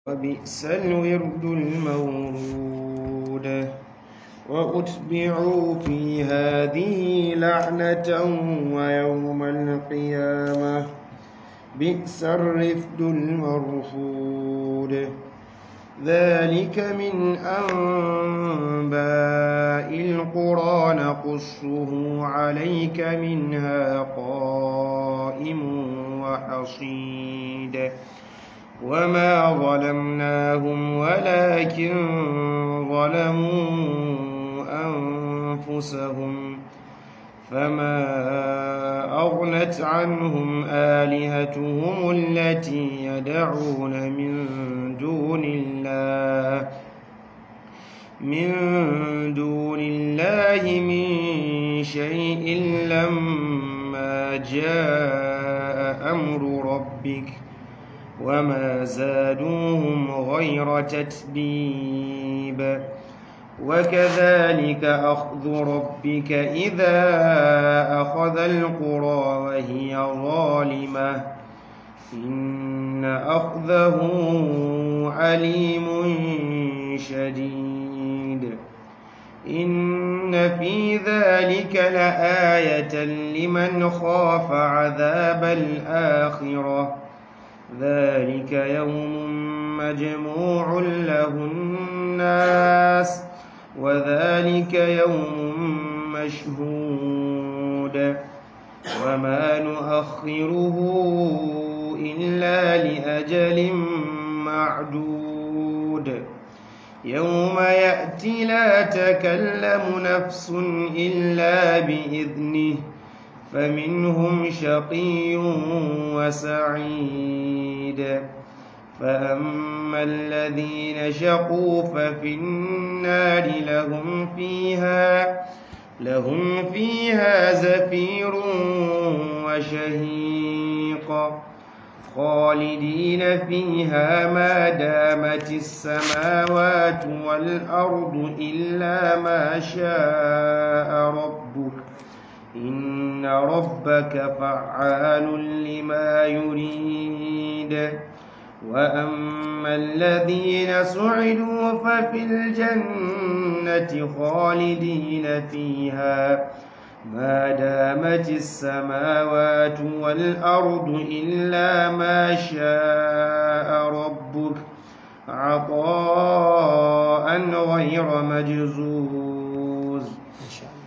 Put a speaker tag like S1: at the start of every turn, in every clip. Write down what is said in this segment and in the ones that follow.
S1: وبئس الورد المورود وأتبعوا في هذه لعنة ويوم القيامة بئس الرفد المرفود ذلك من أنباء القرى نقصه عليك منها قائم وحصيد وما ظلمناهم ولكن ظلموا أنفسهم فما أغنت عنهم آلهتهم التي يدعون من دون الله من دون الله من شيء لما جاء أمر ربك وما زادوهم غير تتبيب وكذلك أخذ ربك إذا أخذ القرى وهي ظالمة إن أخذه عليم شديد إن في ذلك لآية لمن خاف عذاب الآخرة ذلك يوم مجموع له الناس وذلك يوم مشهود وما نؤخره إلا لأجل معدود يوم يأتي لا تكلم نفس إلا بإذنه فمنهم شقي وسعيد فأما الذين شقوا ففي النار لهم فيها لهم فيها زفير وشهيق خالدين فيها ما دامت السماوات والأرض إلا ما شاء ربك إن ربك فعال لما يريد وأما الذين سعدوا ففي الجنة خالدين فيها ما دامت السماوات والأرض إلا ما شاء ربك عطاء غير مجزوز
S2: إن شاء الله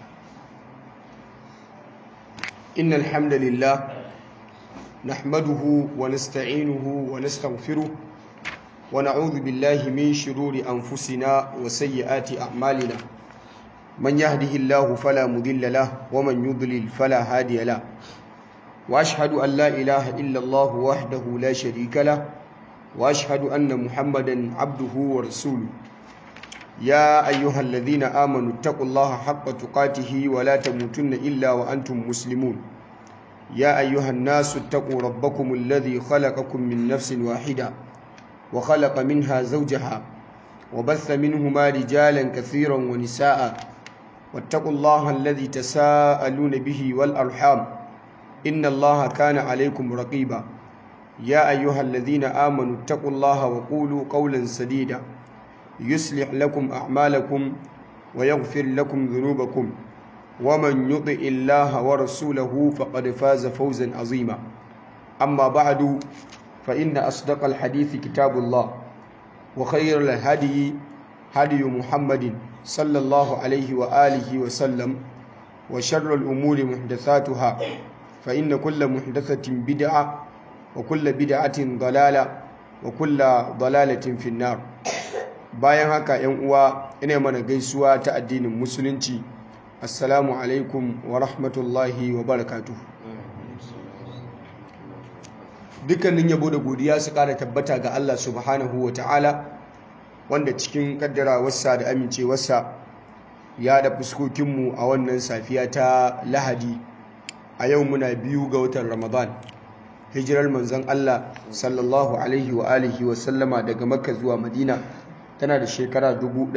S2: إن الحمد لله نحمده ونستعينه ونستغفره ونعوذ بالله من شرور أنفسنا وسيئات أعمالنا من يهده الله فلا مضل له ومن يضلل فلا هادي له وأشهد أن لا إله إلا الله وحده لا شريك له وأشهد أن محمدا عبده ورسوله يا أيها الذين آمنوا اتقوا الله حق تقاته ولا تموتن إلا وأنتم مسلمون يا أيها الناس اتقوا ربكم الذي خلقكم من نفس واحدة وخلق منها زوجها وبث منهما رجالا كثيرا ونساء واتقوا الله الذي تساءلون به والأرحام إن الله كان عليكم رقيبا يا أيها الذين آمنوا اتقوا الله وقولوا قولا سديدا يصلح لكم أعمالكم ويغفر لكم ذنوبكم ومن يطع الله ورسوله فقد فاز فوزا عظيما أما بعد فإن أصدق الحديث كتاب الله وخير الهدي هدي محمد صلى الله عليه وآله وسلم وشر الأمور محدثاتها فإن كل محدثة بدعة وكل بدعة ضلالة وكل ضلالة في النار bayan haka yan uwa ina mana gaisuwa ta addinin musulunci assalamu alaikum wa rahmatullahi wa barakatuh dukkanin yabo da godiya su kara tabbata ga Allah subhanahu wa ta'ala wanda cikin kaddarawarsa da amincewarsa ya da fuskokinmu a wannan safiya ta lahadi a yau muna biyu ga watan ramadan hijirar manzon Allah sallallahu alaihi wa alihi wa sallama daga makka zuwa madina tana da shekara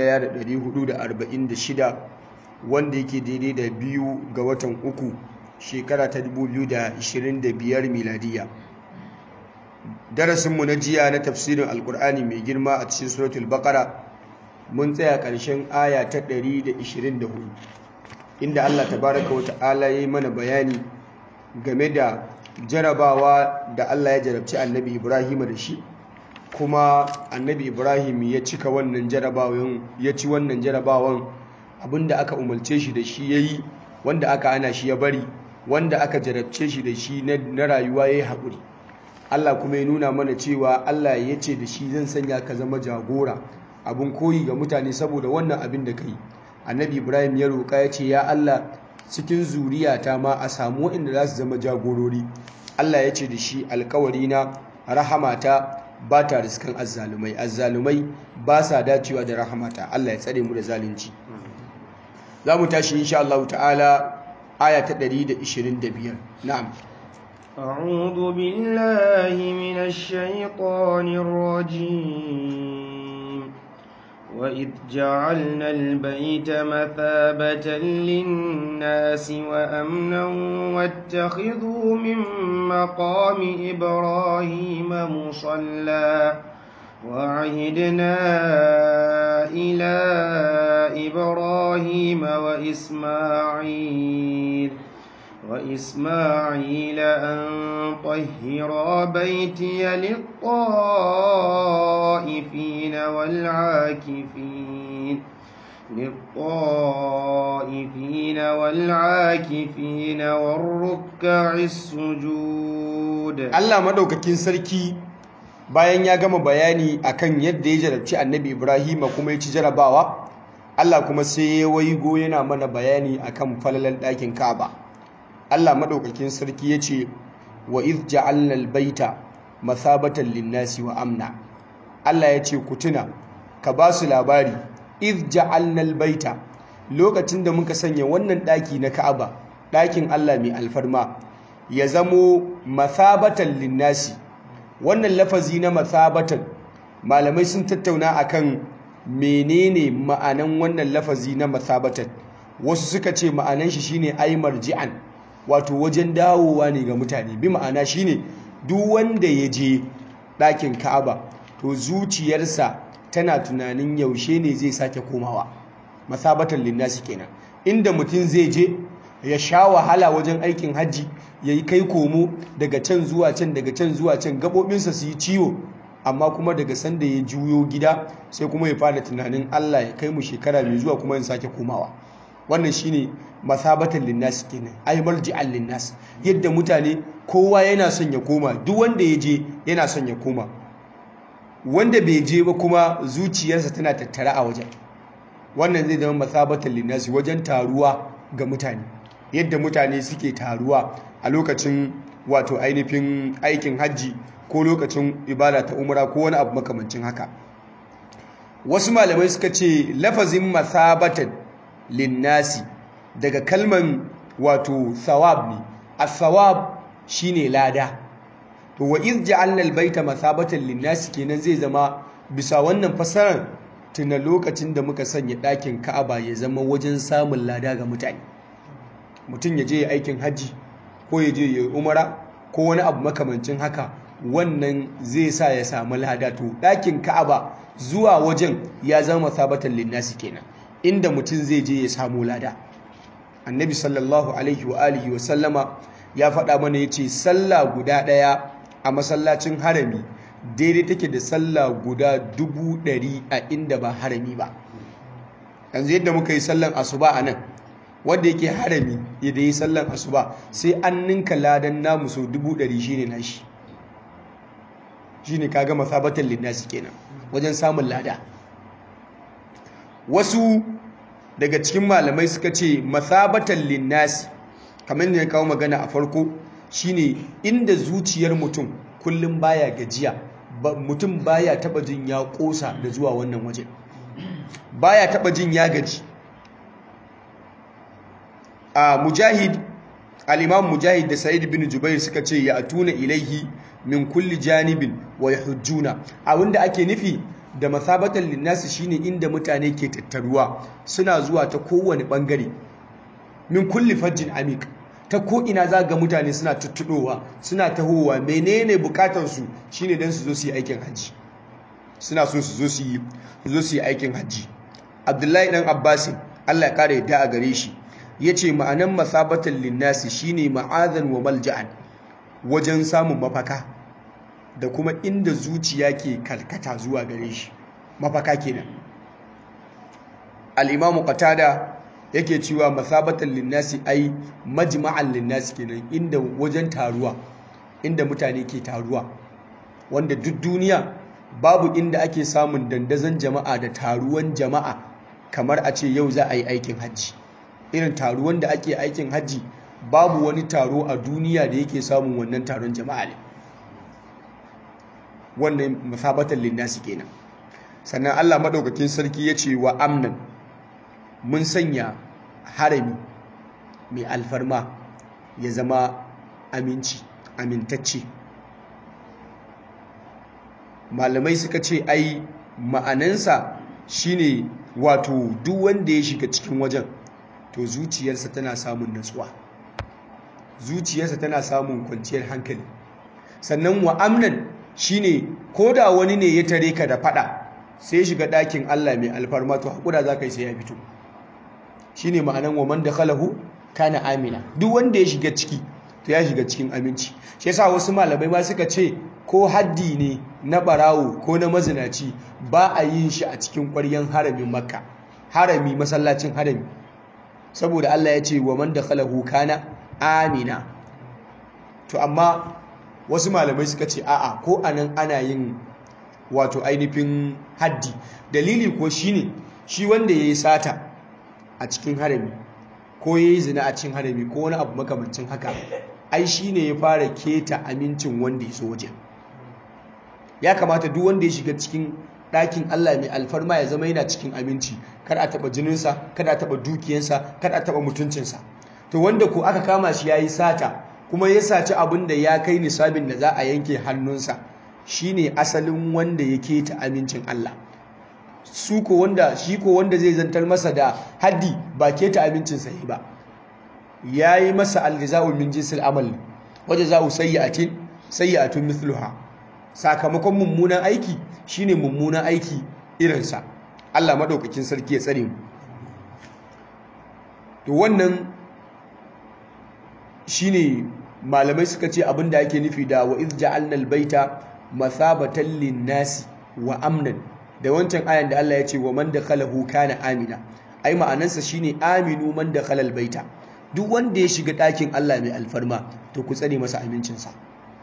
S2: 1446 wanda yake daidai da biyu ga watan uku shekara ta 2025 miladiya darasinmu na jiya na tafsirin alkur'ani mai girma a cikin suratul baqara mun tsaya ƙarshen aya ta 124 inda Allah tabaraka wa ta'ala ya yi mana bayani game da jarabawa da Allah ya jarabci annabi Ibrahim da shi kuma annabi Ibrahim ya cika wannan jarabawan ya ci wannan jarabawan abinda aka umarce shi da shi yayi wanda aka ana shi ya bari wanda aka jarabce shi da shi na rayuwa yayi haƙuri Allah kuma ya nuna mana cewa Allah ya ce da shi zan sanya ka zama jagora abin koyi ga mutane saboda wannan abin da kai annabi Ibrahim ya roƙa ya ce ya Allah cikin zuriyata ma a samu waɗanda za su zama jagorori Allah ya ce da shi alkawari na rahamata ba ta riskan azzalumai azzalumai ba sa dacewa da rahamata Allah ya tsare mu da zalunci za mu tashi insha Allah ta'ala aya ta 125 na'am
S1: أعوذ بالله من الشيطان الرجيم وإذ جعلنا البيت مثابة للناس وأمنا واتخذوا من مقام إبراهيم مصلى وعهدنا إلى إبراهيم وإسماعيل وإسماعيل أن طهرا بيتي للطائفين والعاكفين للطائفين والعاكفين والركع السجود
S2: الله مدوكاكين سركي bayan ya gama bayani akan yadda ya jarabci annabi Ibrahim kuma ya ci jarabawa Allah kuma sai ya waigo yana mana bayani akan falalan ɗakin Ka'aba Allah maɗaukakin sarki ya ce wa iz ja'alna albayta masabatan linnasi wa amna Allah ya ce ku tuna ka ba su labari iz ja'alna albayta lokacin da muka sanya wannan ɗaki na Ka'aba ɗakin Allah mai alfarma ya zamo masabatan linnasi wannan lafazi na masabatan malamai sun tattauna akan menene ma'anan wannan lafazi na masabatan wasu suka ce ma'anan shi shine ay marji'an wato wajen dawowa ne ga mutane bi ma'ana shine duk wanda ya je ɗakin Ka'aba to zuciyarsa tana tunanin yaushe ne zai sake komawa masabatan linnasi kenan inda mutum zai je ya sha wahala wajen aikin hajji ya yi kai komo daga can zuwa can daga can zuwa can gaɓoɓinsa su yi ciwo amma kuma daga sanda ya juyo gida sai kuma ya fara tunanin Allah ya kai mu shekara mai zuwa kuma in sake komawa wannan shine masabatan linnas kenan ay marji'an linnas yadda mutane kowa yana son ya koma duk wanda ya je yana son ya koma wanda bai je ba kuma zuciyarsa tana tattara a wajen wannan zai zama masabatan linnas wajen taruwa ga mutane yadda mutane suke taruwa a lokacin wato ainihin aikin hajji ko lokacin ibada ta umra ko wani abu makamancin haka wasu malamai suka ce lafazin masabatan linnasi daga kalman wato thawab ne as-thawab shine lada to wa iz ja'alna al-baita masabatan linnasi kenan zai zama bisa wannan fasarar tuna lokacin da muka sanya ɗakin Ka'aba ya zama wajen samun lada ga mutane mutum ya je aikin hajji ko ya je ya umara ko wani abu makamancin haka wannan zai sa ya samu lada to ɗakin Ka'aba zuwa wajen ya zama masabatan linnasi kenan inda mutum zai je ya samu lada annabi sallallahu alaihi wa alihi wa sallama ya faɗa mana ya ce sallah guda ɗaya a masallacin harami daidai take da sallah guda dubu ɗari a inda ba harami ba yanzu yadda muka yi sallan asuba a nan wanda yake harami yadda yi sallan asuba sai an ninka ladan namu sau dubu ɗari shine nashi shine kaga masabatan linnasi kenan wajen samun lada wasu daga cikin malamai suka ce masabatan linnasi kamar ne kawo magana a farko shine inda zuciyar mutum kullum baya gajiya mutum baya taba jin ya kosa da zuwa wannan waje baya taba jin ya gaji a mujahid al-imam mujahid da sa'id bin jubair suka ce ya atuna ilaihi min kulli janibin wa yahujjuna abinda ake nufi da masabatan linnasi shine inda mutane ke tattaruwa suna zuwa ta kowane bangare min kulli fajjin amik ta ko ina za ga mutane suna tuttuɗowa suna tahowa menene bukatarsu shine don su zo su yi aikin hajji suna so su zo su yi zo su yi aikin hajji abdullahi dan abbasin allah ya kare yadda a gare shi ya ce ma'anan masabatan linnasi shine ma'azan wa malja'an wajen samun mafaka da kuma inda zuciya ke karkata zuwa gare shi mafaka kenan al-imamu qatada yake cewa masabatan linnasi ai majma'an linnasi kenan inda wajen taruwa inda mutane ke taruwa wanda duk duniya babu inda ake samun dandazon jama'a da taruwan jama'a kamar a ce yau za a yi aikin hajji irin taruwan da ake aikin hajji babu wani taro a duniya da yake samun wannan taron jama'a ne wannan masabatan linnasi kenan sannan Allah madaukakin sarki ya ce wa amnan mun sanya harami mai alfarma ya zama aminci amintacce malamai suka ce ai ma'anansa shine wato duk wanda ya shiga cikin wajen to zuciyarsa tana samun natsuwa zuciyarsa tana samun kwanciyar hankali sannan wa amnan shine ko da wani ne ya tare ka da fada sai shiga ɗakin Allah mai alfarma to hakura za ka yi sai ya fito shine ma'anan wa man dakhalahu kana amina duk wanda ya shiga ciki to ya shiga cikin aminci shi yasa wasu malamai ma suka ce ko haddi ne na barawo ko na mazinaci ba a yin shi a cikin ƙwaryen haramin makka harami masallacin harami saboda Allah ya ce wa man dakhalahu kana amina to amma wasu malamai suka ce a'a ko anan ana yin wato ainihin haddi dalili ko shine shi wanda yayi sata a cikin harami ko yayi zina a cikin harami ko wani abu makamancin haka ai shine ya fara keta amincin wanda ya so wajen ya kamata duk wanda ya shiga cikin ɗakin Allah mai alfarma ya zama yana cikin aminci kar a taɓa jininsa kada a taɓa dukiyansa kada a taɓa mutuncinsa to wanda ko aka kama shi ya yi sata kuma ya saci abin da ya kai nisabin da za a yanke hannunsa shine asalin wanda ya keta amincin Allah su ko wanda shi ko wanda zai zantar masa da haddi ba keta amincinsa yi ba ya yi masa aljaza'u min jinsil amal waje za'u sayyi'atin sayyi'atun mithluha sakamakon mummunan aiki shine mummunan aiki irinsa Allah maɗaukakin sarki ya tsare mu to wannan shine malamai suka ce abinda ake nufi da wa iz ja'alna albayta mathabatan lin-nasi wa amnan da wancan ayan da Allah ya ce wa man dakhalahu kana amina ai ma'anansa shine aminu man dakhala albayta duk wanda ya shiga ɗakin Allah mai alfarma to ku tsare masa amincinsa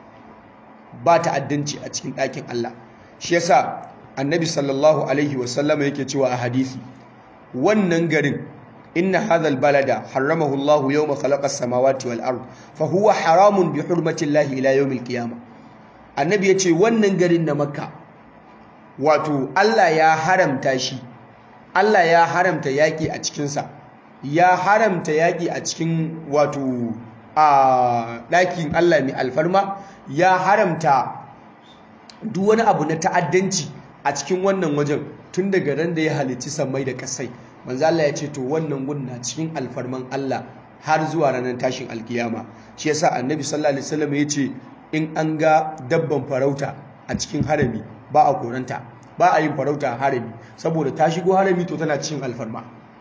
S2: ba ta'addanci a cikin ɗakin Allah shi yasa annabi sallallahu alaihi wasallama yake cewa a hadisi wannan garin inna hadha albalada haramahu Allah yawma khalaqa as-samawati wal ard fa huwa haramun bi hurmati Allah ila yawm al-qiyamah annabi yace wannan garin na makka wato Allah ya haramta shi Allah ya haramta yaki a cikin sa ya haramta yaki a cikin wato a ɗakin Allah mai alfarma ya haramta duk wani abu na ta'addanci a cikin wannan wajen tun daga ran da ya halicci sammai da kasai manzo Allah ya ce to wannan gun na cikin alfarman Allah har zuwa ranar tashin alkiyama shi yasa annabi sallallahu alaihi wasallam ya ce in an ga dabban farauta a cikin harami ba a koranta ba a yin farauta a harami saboda ta shigo harami to tana cikin alfarma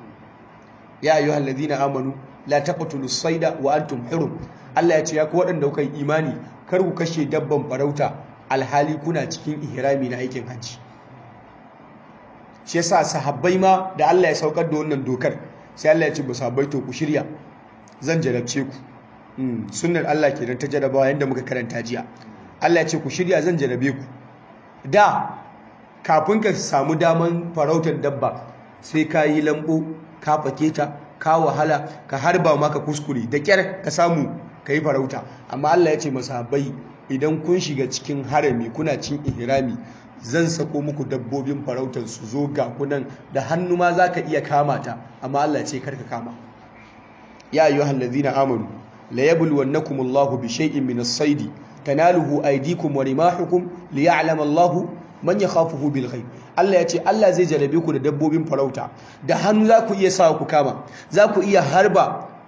S2: ya ayyuhal ladina amanu la taqtulus sayda wa antum hurum Allah ya ce ya ku waɗanda kuka yi imani kar ku kashe dabban farauta alhali kuna cikin ihrami na aikin hajji shi yasa sahabbai ma da Allah ya saukar da wannan dokar sai Allah ya ce ba sahabbai to ku shirya zan jarabce ku sunnar Allah kenan ta jarabawa yanda muka karanta jiya Allah ya ce ku shirya zan jarabe ku da kafin ka samu daman farautar dabba sai ka yi lambo ka fake ta ka wahala ka harba maka kuskure da kyar ka samu ka yi farauta amma Allah ya ce masahabai idan kun shiga cikin harami kuna cin ihrami zan sako muku dabbobin farautar su zo ga kunan da hannu ma za ka iya kama ta amma Allah ce karka kama ya ayyuhal ladzina amanu la yabluwannakum Allahu bi shay'in min as-sayd tanaluhu aydikum wa rimahukum liya'lama Allahu man yakhafuhu bil ghaib Allah ya ce Allah zai jarabe ku da dabbobin farauta da hannu za ku iya sa ku kama za ku iya harba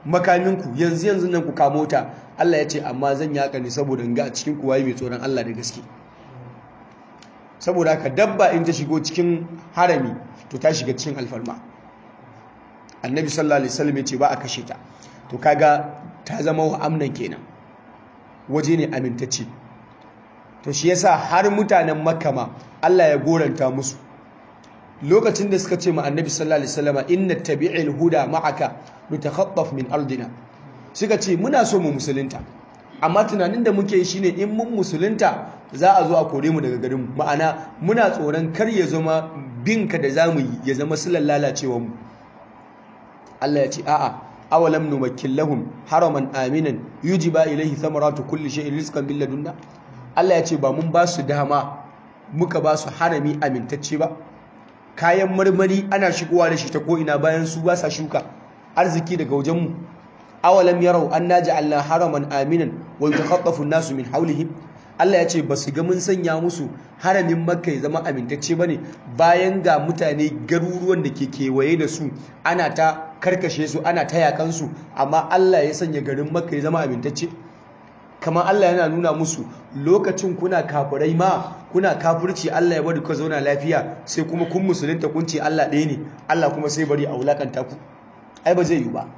S2: makaminku yanzu yanzu nan ku kamo ta Allah ya ce amma zan yaka ne saboda in ga a cikin kuwaye mai tsoron Allah da gaske saboda haka dabba in ta shigo cikin harami to ta shiga cikin alfarma annabi sallallahu alaihi wasallam ya ce ba a kashe ta to kaga ta zama wa amnan kenan waje ne amintacce to shi yasa har mutanen makka ma Allah ya goranta musu lokacin da suka ce ma annabi sallallahu alaihi wasallam inna tabi'il huda ma'aka nutakhattaf min ardina suka ce muna so mu musulunta amma tunanin da muke shine in mun musulunta za a zo a kore mu daga garin mu ma'ana muna tsoron kar ya zama binka da zamu yi ya zama silan lalacewar mu Allah ya ce a'a awalam numakkin lahum haraman aminan yujiba ilayhi thamaratu kulli shay'in rizqan bil ladunna Allah ya ce ba mun ba su dama muka ba su harami amintacce ba kayan marmari ana shigowa da shi ta ko ina bayan su ba sa shuka arziki daga wajen mu awalam yarau anna ja'alna haraman aminan wa yatakhaffafu an-nasu min hawlihim Allah ya ce ba su ga mun sanya musu haramin makka ya zama amintacce ba ne bayan ga mutane garuruwan da ke kewaye da su ana ta karkashe su ana ta yakansu amma Allah ya sanya garin makka ya zama amintacce kamar Allah yana nuna musu lokacin kuna kafirai ma kuna kafirci Allah ya bari ku zauna lafiya sai kuma kun musulunta kun ce Allah ɗaya ne Allah kuma sai bari a wulakanta ku ai ba zai yi ba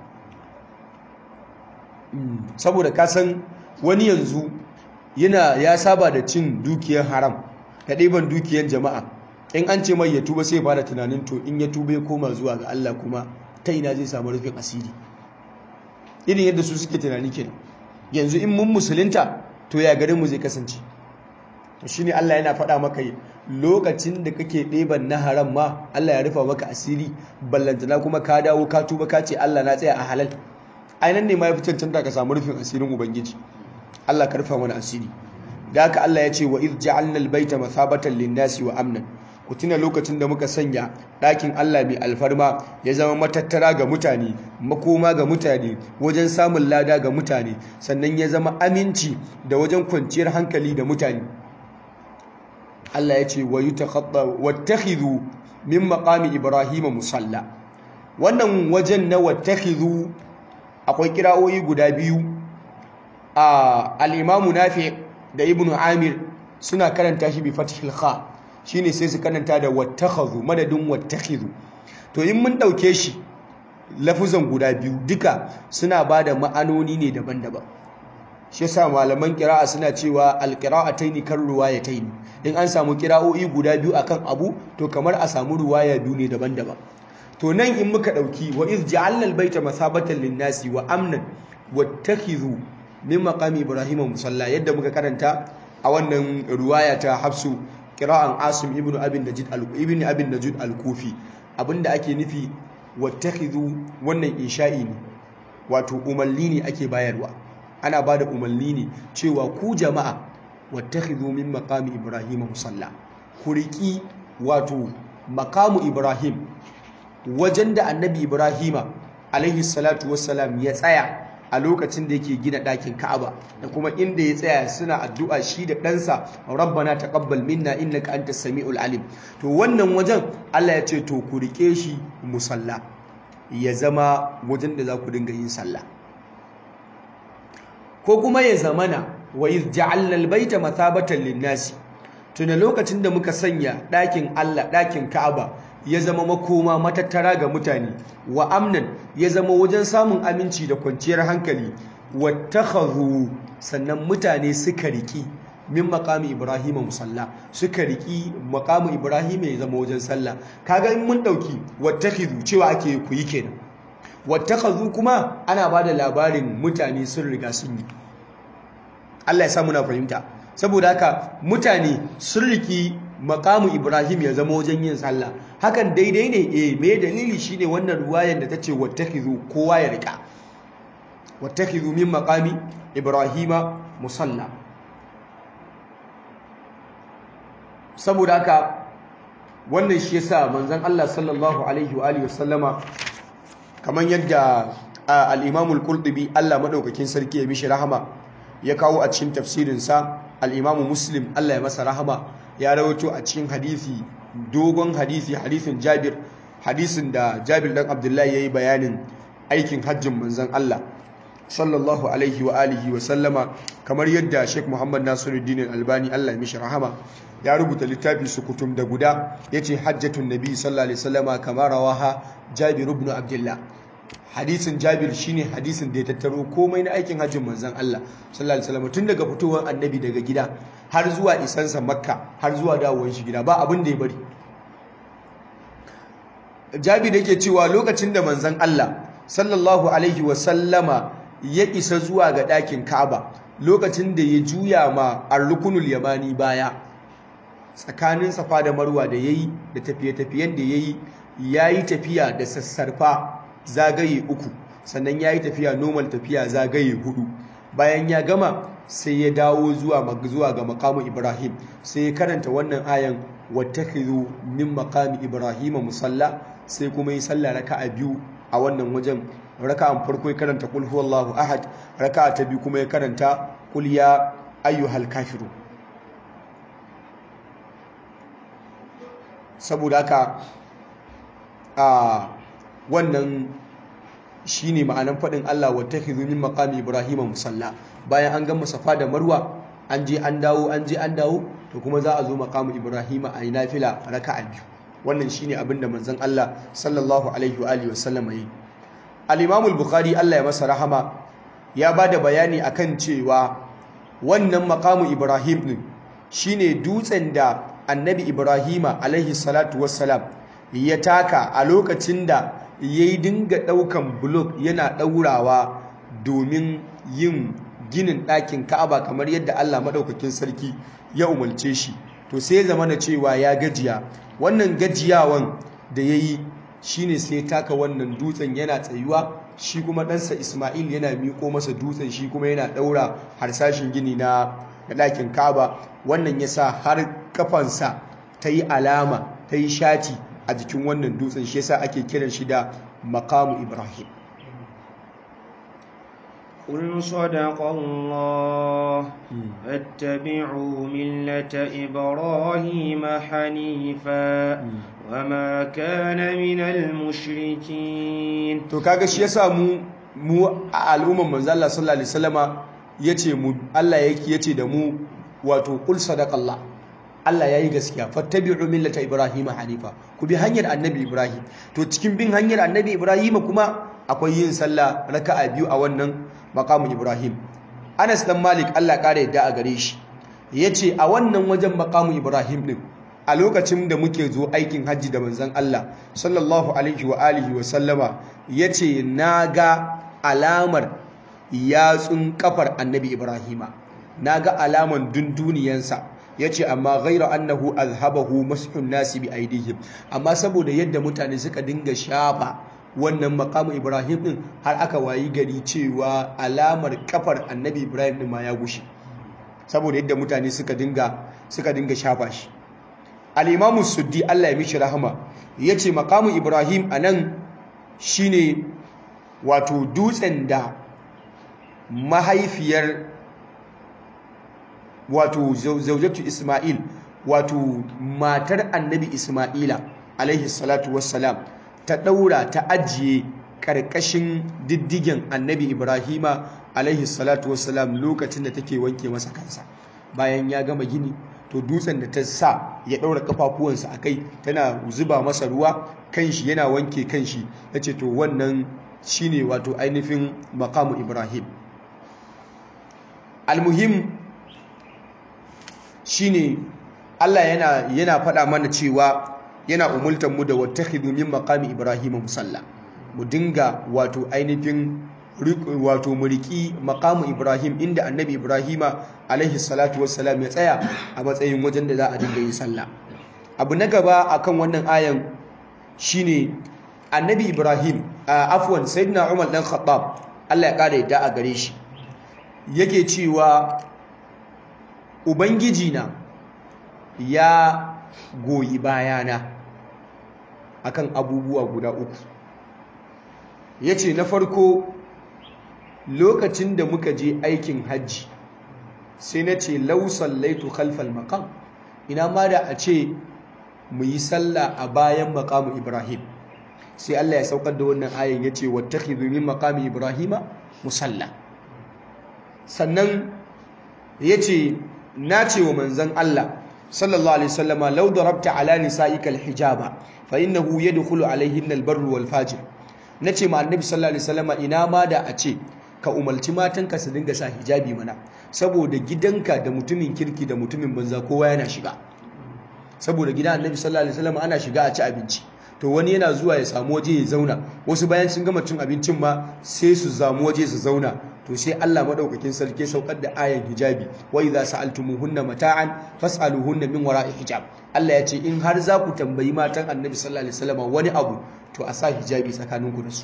S2: saboda ka san wani yanzu yana ya saba da cin dukiyar haram da ɗiban dukiyar jama'a in an ce mai ya tuba sai fara tunanin to in ya tuba ya koma zuwa ga Allah kuma ta ina zai samu rufin asiri irin yadda su suke tunani kenan yanzu in mun musulunta to ya garin mu zai kasance to shine Allah yana faɗa maka lokacin da kake ɗeban na haram ma Allah ya rufa maka asiri ballantana kuma ka dawo ka tuba ka ce Allah na tsaya a halal ainihin ne ma ya fi cancanta ka samu rufin asirin ubangiji Allah karfa mana asiri da haka Allah ya ce wa iz ja'alna al-baita mathabatan lin-nasi wa amnan ku tuna lokacin da muka sanya ɗakin Allah mai alfarma ya zama matattara ga mutane makoma ga mutane wajen samun lada ga mutane sannan ya zama aminci da wajen kwanciyar hankali da mutane Allah ya ce wa yutakhatta wattakhidhu min maqami ibrahima musalla wannan wajen na wattakhidhu akwai kira'o'i guda biyu al'imamu nafi da ibn amir suna karanta shi bi fatihil kha shi ne sai su karanta da wattakhadhu madadin wattakhidhu to in mun ɗauke shi lafuzan guda biyu duka suna ba da ma'anoni ne daban-daban shi yasa malaman kira'a suna cewa alqira'ataini kan ruwayataini in an samu kira'o'i guda biyu akan abu to kamar a samu ruwaya biyu ne daban-daban to nan in muka ɗauki wa iz ja'alna al-baita masabatan lin-nasi wa amnan wattakhidhu min maqami ibrahim musalla yadda muka karanta a wannan ruwaya ta hafsu qira'an asim ibnu abin najid al-ibn abin najid al-kufi abinda ake nufi wattakhidhu wannan insha'i ne wato umalli ne ake bayarwa ana bada umalli ne cewa ku jama'a wattakhidhu min maqami ibrahim musalla ku riki wato maqamu ibrahim wajen da annabi ibrahima alaihi salatu wassalam ya tsaya a lokacin da yake gina ɗakin Ka'aba da kuma inda ya tsaya suna addu'a shi da ɗansa rabbana taqabbal minna innaka antas samiul alim to wannan wajen Allah ya ce to ku rike shi musalla ya zama wajen da za ku dinga yin sallah ko kuma ya zamana wa iz ja'alna albayta mathabatan lin-nasi tuna lokacin da muka sanya ɗakin Allah ɗakin Ka'aba ya zama makoma matattara ga mutane wa amnan ya zama wajen samun aminci da kwanciyar hankali wattakhadhu sannan mutane suka riki min maqami ibrahim musalla suka riki maqamu ibrahim ya zama wajen sallah kaga in mun dauki wattakhidhu cewa ake ku yi kenan wattakhadhu kuma ana bada labarin mutane sun riga sun yi Allah ya sa muna fahimta saboda haka mutane sun riki makamu Ibrahim ya zama wajen yin sallah hakan daidai ne eh me dalili shine wannan ruwayan da tace wattakizu kowa ya rika wattakizu min maqami Ibrahima musalla saboda haka wannan shi yasa manzon Allah sallallahu alaihi wa alihi wasallama kaman yadda al-Imam al-Qurtubi Allah madaukakin sarki ya mishi rahama ya kawo a cikin tafsirinsa al-Imam Muslim Allah ya masa rahama ya rawato a cikin hadisi dogon hadisi hadisin Jabir hadisin da Jabir dan Abdullahi yayi bayanin aikin hajjin manzon Allah sallallahu alaihi wa alihi wa sallama kamar yadda Sheikh Muhammad Nasiruddin Albani Allah ya mishi rahama ya rubuta littafi sukutum da guda yace hajjatun nabi sallallahu alaihi wasallama kamar rawaha Jabir ibn Abdullah hadisin Jabir shine hadisin da ya tattaro komai na aikin hajjin manzon Allah sallallahu alaihi wasallama tun daga fitowar annabi daga gida har zuwa isansa Makka har zuwa dawowar shi gida ba abin da ya bari Jabir yake cewa lokacin da manzon Allah sallallahu alaihi wasallama ya isa zuwa ga ɗakin Ka'aba lokacin da ya juya ma ar-rukunul yamani baya tsakanin Safa da Marwa da yayi da tafiye-tafiyen da yayi yayi tafiya da sassarfa zagaye uku sannan yayi tafiya normal tafiya zagaye hudu bayan ya gama sai ya dawo zuwa zuwa ga maqamu Ibrahim sai ya karanta wannan ayan wattakhidhu min maqami Ibrahim musalla sai kuma yi sallah raka'a biyu a wannan wajen raka'an farko ya karanta kul huwallahu ahad raka'a ta biyu kuma ya karanta kul ya ayyuhal kafiru saboda haka a wannan shine ma'anan fadin Allah wattakhidhu min maqami ibrahima musalla bayan an gama safa da marwa an je an dawo an je an dawo to kuma za a zo maqamu ibrahima a yi nafila raka'a biyu wannan shine abinda manzon Allah sallallahu alaihi wa alihi wasallam yi al-Imam al-Bukhari Allah ya masa rahama ya bada bayani akan cewa wannan maqamu Ibrahim din shine dutsen da Annabi Ibrahima alaihi salatu wassalam ya taka a lokacin da yayi dinga daukan block yana daurawa domin yin ginin ɗakin Ka'aba kamar yadda Allah madaukakin sarki ya umarce shi to sai ya zama na cewa ya gajiya wannan gajiyawan da ya yi shi ne sai taka wannan dutsen yana tsayuwa shi kuma ɗansa ismail yana miƙo masa dutsen shi kuma yana ɗaura harsashin gini na ɗakin kaba wannan ya sa har kafansa ta yi alama ta yi shati a jikin wannan dutsen shi yasa ake kiran shi da makamu ibrahim
S1: قل صدق الله فاتبعوا ملة إبراهيم حنيفا وما كان من المشركين
S2: to kaga shi yasa mu mu a al'umman manzo Allah sallallahu alaihi wasallama yace mu Allah yake yace da mu wato qul sadaqallah Allah yayi gaskiya fattabi'u millata ibrahim hanifa ku bi hanyar annabi ibrahim to cikin bin hanyar annabi ibrahim kuma akwai yin sallah raka'a biyu a wannan maqamu ibrahim Anas dan Malik Allah kare yadda a gare shi yace a wannan wajen maqamu ibrahim din a lokacin da muke zo aikin hajji da manzon Allah sallallahu alaihi wa alihi wa sallama yace naga alamar yatsun kafar annabi ibrahima naga alaman dunduniyansa yace amma ghaira annahu azhabahu mashun nasi bi aidihim amma saboda yadda mutane suka dinga shafa wannan makamu ibrahim din har aka wayi gari cewa alamar kafar annabi ibrahim din ma ya gushe saboda yadda mutane suka dinga suka dinga shafa shi al-imamu suddi Allah ya mishi rahama yace makamu ibrahim anan shine wato dutsen da mahaifiyar wato zaujatu isma'il wato matar annabi isma'ila alaihi salatu wassalam ta ɗaura ta ajiye ƙarƙashin diddigen annabi ibrahima alaihi salatu wassalam lokacin da take wanke masa kansa bayan ya gama gini to dutsen da ta sa ya ɗaura ƙafafuwansa a kai tana zuba masa ruwa kanshi yana wanke kanshi ya ce to wannan shine wato ainihin makamu ibrahim almuhim shine allah yana, yana faɗa mana cewa yana umultar mu da wattakhidhu min maqami ibrahim musalla mu dinga wato ainihin wato muriki maqamu ibrahim inda annabi ibrahima alaihi salatu wassalam ya tsaya a matsayin wajen da za a dinga yin sallah abu na gaba akan wannan ayan shine annabi ibrahim afwan sayyidina umar dan khattab Allah ya kare yadda a gare shi yake cewa ubangiji na ya goyi bayana akan abubuwa guda uku ya ce na farko lokacin da muka je aikin hajji sai na ce lausan laitu khalfal makam ina ma da a ce mu yi sallah a bayan makamu ibrahim sai Allah ya saukar da wannan ayan yace wattakhidhu min maqami ibrahima musalla sannan yace nace wa manzon Allah sallallahu alaihi wasallama law darabta ala nisa'ika alhijaba fa innahu yadkhulu alaihinna albarru wal fajir nace ma annabi sallallahu alaihi wasallama ina ma da a ce ka umarci matanka su dinga sa hijabi mana saboda gidanka da mutumin kirki da mutumin banza kowa yana shiga saboda gidan annabi sallallahu alaihi wasallama ana shiga a ci abinci to wani yana zuwa ya samu waje ya zauna wasu bayan sun gama cin abincin ma sai su samu waje su zauna to sai Allah madaukakin sarki saukar da ayan hijabi wa idza sa'altumuhunna mata'an fas'aluhunna min wara'i hijab Allah ya ce in har za ku tambayi matan Annabi sallallahu alaihi wasallam wani abu to a sa hijabi tsakaninku da su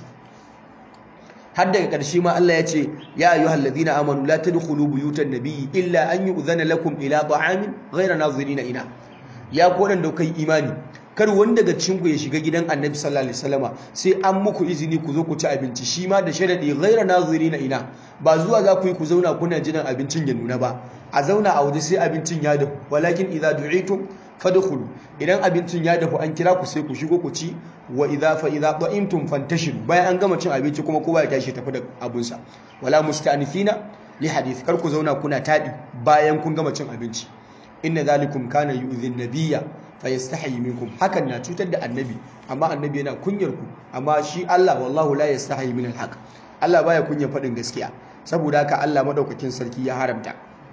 S2: har daga ƙarshe ma Allah ya ce ya ayyuhal ladina amanu la tadkhulu buyutan nabiyyi illa an yu'zana lakum ila ta'amin ghayra nazirina ina ya ku da kai imani kar wani daga cikin ku ya shiga gidan Annabi sallallahu alaihi wasallama sai an muku izini ku zo ku ci abinci shi ma da sharadi ghayra nazirina ina ba zuwa za ku yi ku zauna kuna jiran abincin ya nuna ba a zauna a waje sai abincin ya dafu walakin idza du'itum fadkhulu idan abincin ya dafu an kira ku sai ku shigo ku ci wa idza fa idza ta'imtum fantashiru bayan an gama cin abinci kuma kowa ya tashi tafi da abunsa wala musta'nifina li hadith kar ku zauna kuna tadi bayan kun gama cin abinci inna zalikum kana yu'dhi an-nabiyya fayastahi minkum hakan na cutar da annabi amma annabi yana kunyar ku amma shi Allah wallahu la yastahi min al-haq Allah baya kunyar fadin gaskiya saboda haka Allah madaukakin sarki ya haramta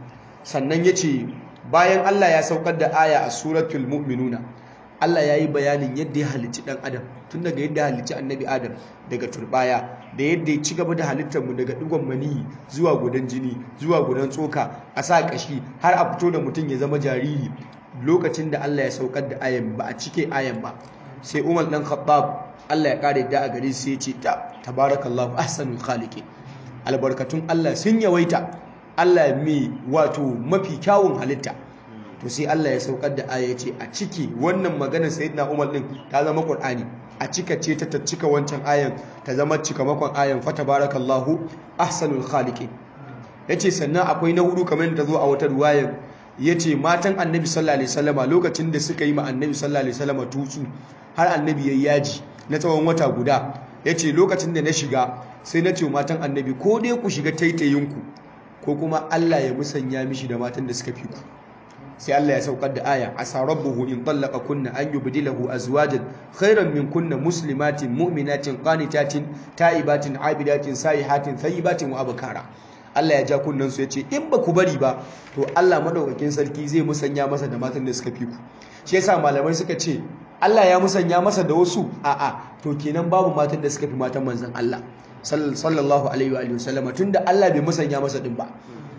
S2: sannan yace bayan Allah ya saukar da aya a suratul mu'minuna Allah ya yi bayanin yadda ya halicci ɗan adam tun daga yadda ya halicci annabi adam daga turbaya da yadda ya ci gaba da halittarmu daga ɗigon maniyi zuwa gudan jini zuwa gudan tsoka a sa ƙashi har a fito da mutum ya zama jariri lokacin da Allah ya saukar da ayan ba a cike ayan ba sai Umar dan Khattab Allah ya kare da a gare sai ya ce ta tabarakallahu ahsanul khaliqin albarkatun Allah sun yawaita Allah mai wato mafi kyawun halitta to sai Allah ya saukar da aya ce a ciki wannan maganar sayyidina Umar din ta zama Qur'ani a cika ce ta cika wancan ayan ta zama cika makon ayan fa tabarakallahu ahsanul khaliqin yace sannan akwai na hudu kamar da zo a wata ruwayan yace matan Annabi sallallahu alaihi wasallama lokacin da suka yi ma Annabi sallallahu alaihi wasallama tutsu har Annabi yayi yaji na tsawon wata guda yace lokacin da na shiga sai na ce matan Annabi ko dai ku shiga taitayinku ko kuma Allah ya musanya mishi da matan da suka fi ku sai Allah ya saukar da aya asa rabbuhu in tallaqa kunna an yubdilahu azwajan khairan min kunna muslimatin mu'minatin qanitatin ta'ibatin abidatin sayihatin thayyibatin wa abkara Allah ya ja kunnan su yace in ba ku bari ba to Allah madaukakin sarki zai musanya masa da matan da suka fi ku shi yasa malamai suka ce Allah ya musanya masa da wasu a'a to kenan babu matan da suka fi matan manzon Allah sallallahu alaihi wa sallama tunda Allah bai musanya masa din ba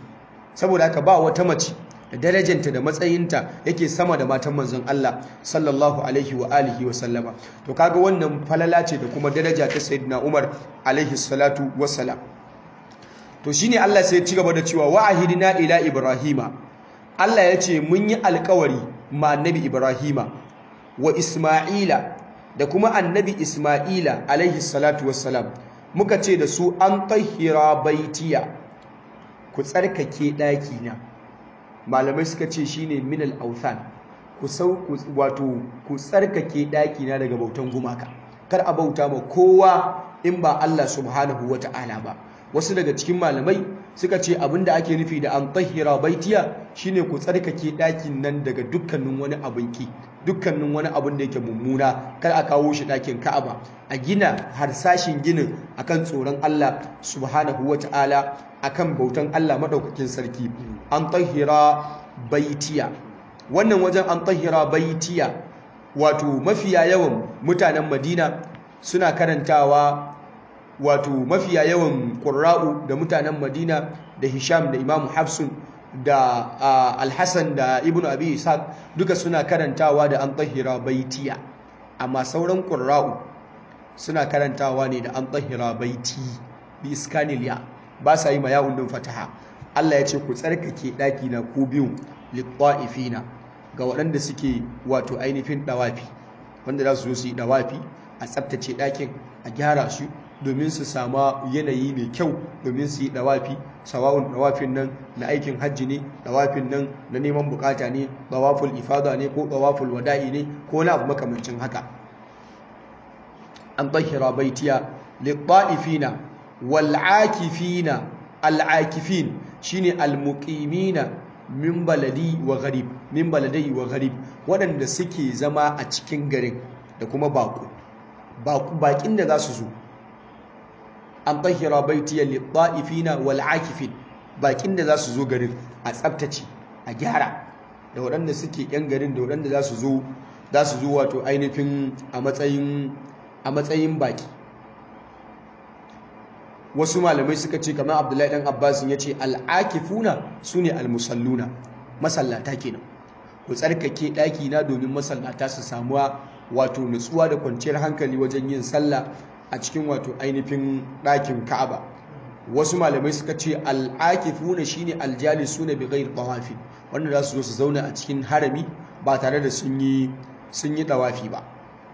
S2: saboda haka ba wata mace da darajanta da matsayinta yake sama da matan manzon Allah sallallahu alaihi wa alihi wa sallama to kaga wannan falala ce da kuma daraja ta sayyidina Umar alaihi salatu wassalam to shine Allah sai ya ci gaba da cewa wa ahidina ila ibrahima Allah ya ce mun yi alkawari ma annabi ibrahima wa isma'ila da kuma annabi isma'ila alaihi salatu wassalam muka ce da su an tahira baitiya ku tsarkake ɗaki na malamai suka ce shine minal authan ku sau wato ku tsarkake ɗaki na daga bautan gumaka kar a bauta ma kowa in ba Allah subhanahu wata'ala ba wasu daga cikin malamai suka ce abinda ake nufi da an tahira baitiya shine ku tsarkake ɗakin nan daga dukkanin wani abin ki dukkanin wani abin da yake mummuna kar a kawo shi ɗakin Ka'aba a gina harsashin ginin akan tsoron Allah subhanahu wata'ala akan bautan Allah madaukakin sarki an tahira baitiya wannan wajen an tahira baitiya wato mafiya yawan mutanen Madina suna karantawa wato mafiya yawan ƙurra'u da mutanen madina da hisham da imamu hafsun da alhassan da ibn abi ishaq duka suna karantawa da an tahira baitiya amma sauran ƙurra'u suna karantawa ne da an tahira baiti bi iskaniliya ba sa yi ma yawon din fataha Allah ya ce ku tsarkake ɗaki na ku biyu litta'ifina ga waɗanda suke wato ainihin ɗawafi wanda za su zo su yi ɗawafi a tsabtace ɗakin a gyara su domin su sama yanayi mai kyau domin su yi dawafi sawa'un dawafin nan na aikin hajji ne dawafin nan na neman bukata ne dawaful ifada ne ko dawaful wada'i ne ko na abu makamancin haka an tahira baitiya lit-ta'ifina wal-akifina al-akifin shine al-muqimina min baladi wa gharib min baladai wa gharib waɗanda suke zama a cikin garin da kuma bako bakin da za su zo an tahira baitiya lit-ta'ifina wal-akifin bakin da za su zo garin a tsaftace a gyara da waɗanda suke yan garin da waɗanda za su zo za su zo wato ainihin a matsayin a matsayin baki wasu malamai suka ce kamar abdullahi dan abbas ya ce al'akifuna su ne almusalluna masallata kenan ku tsarkake ɗaki na domin masallata su samuwa wato nutsuwa da kwanciyar hankali wajen yin sallah a cikin wato ainihin ɗakin ka'aba wasu malamai suka ce al'akifuna shine aljalisuna bi ghairi tawafi wanda za su zo su zauna a cikin harami ba tare da sun yi sun yi tawafi ba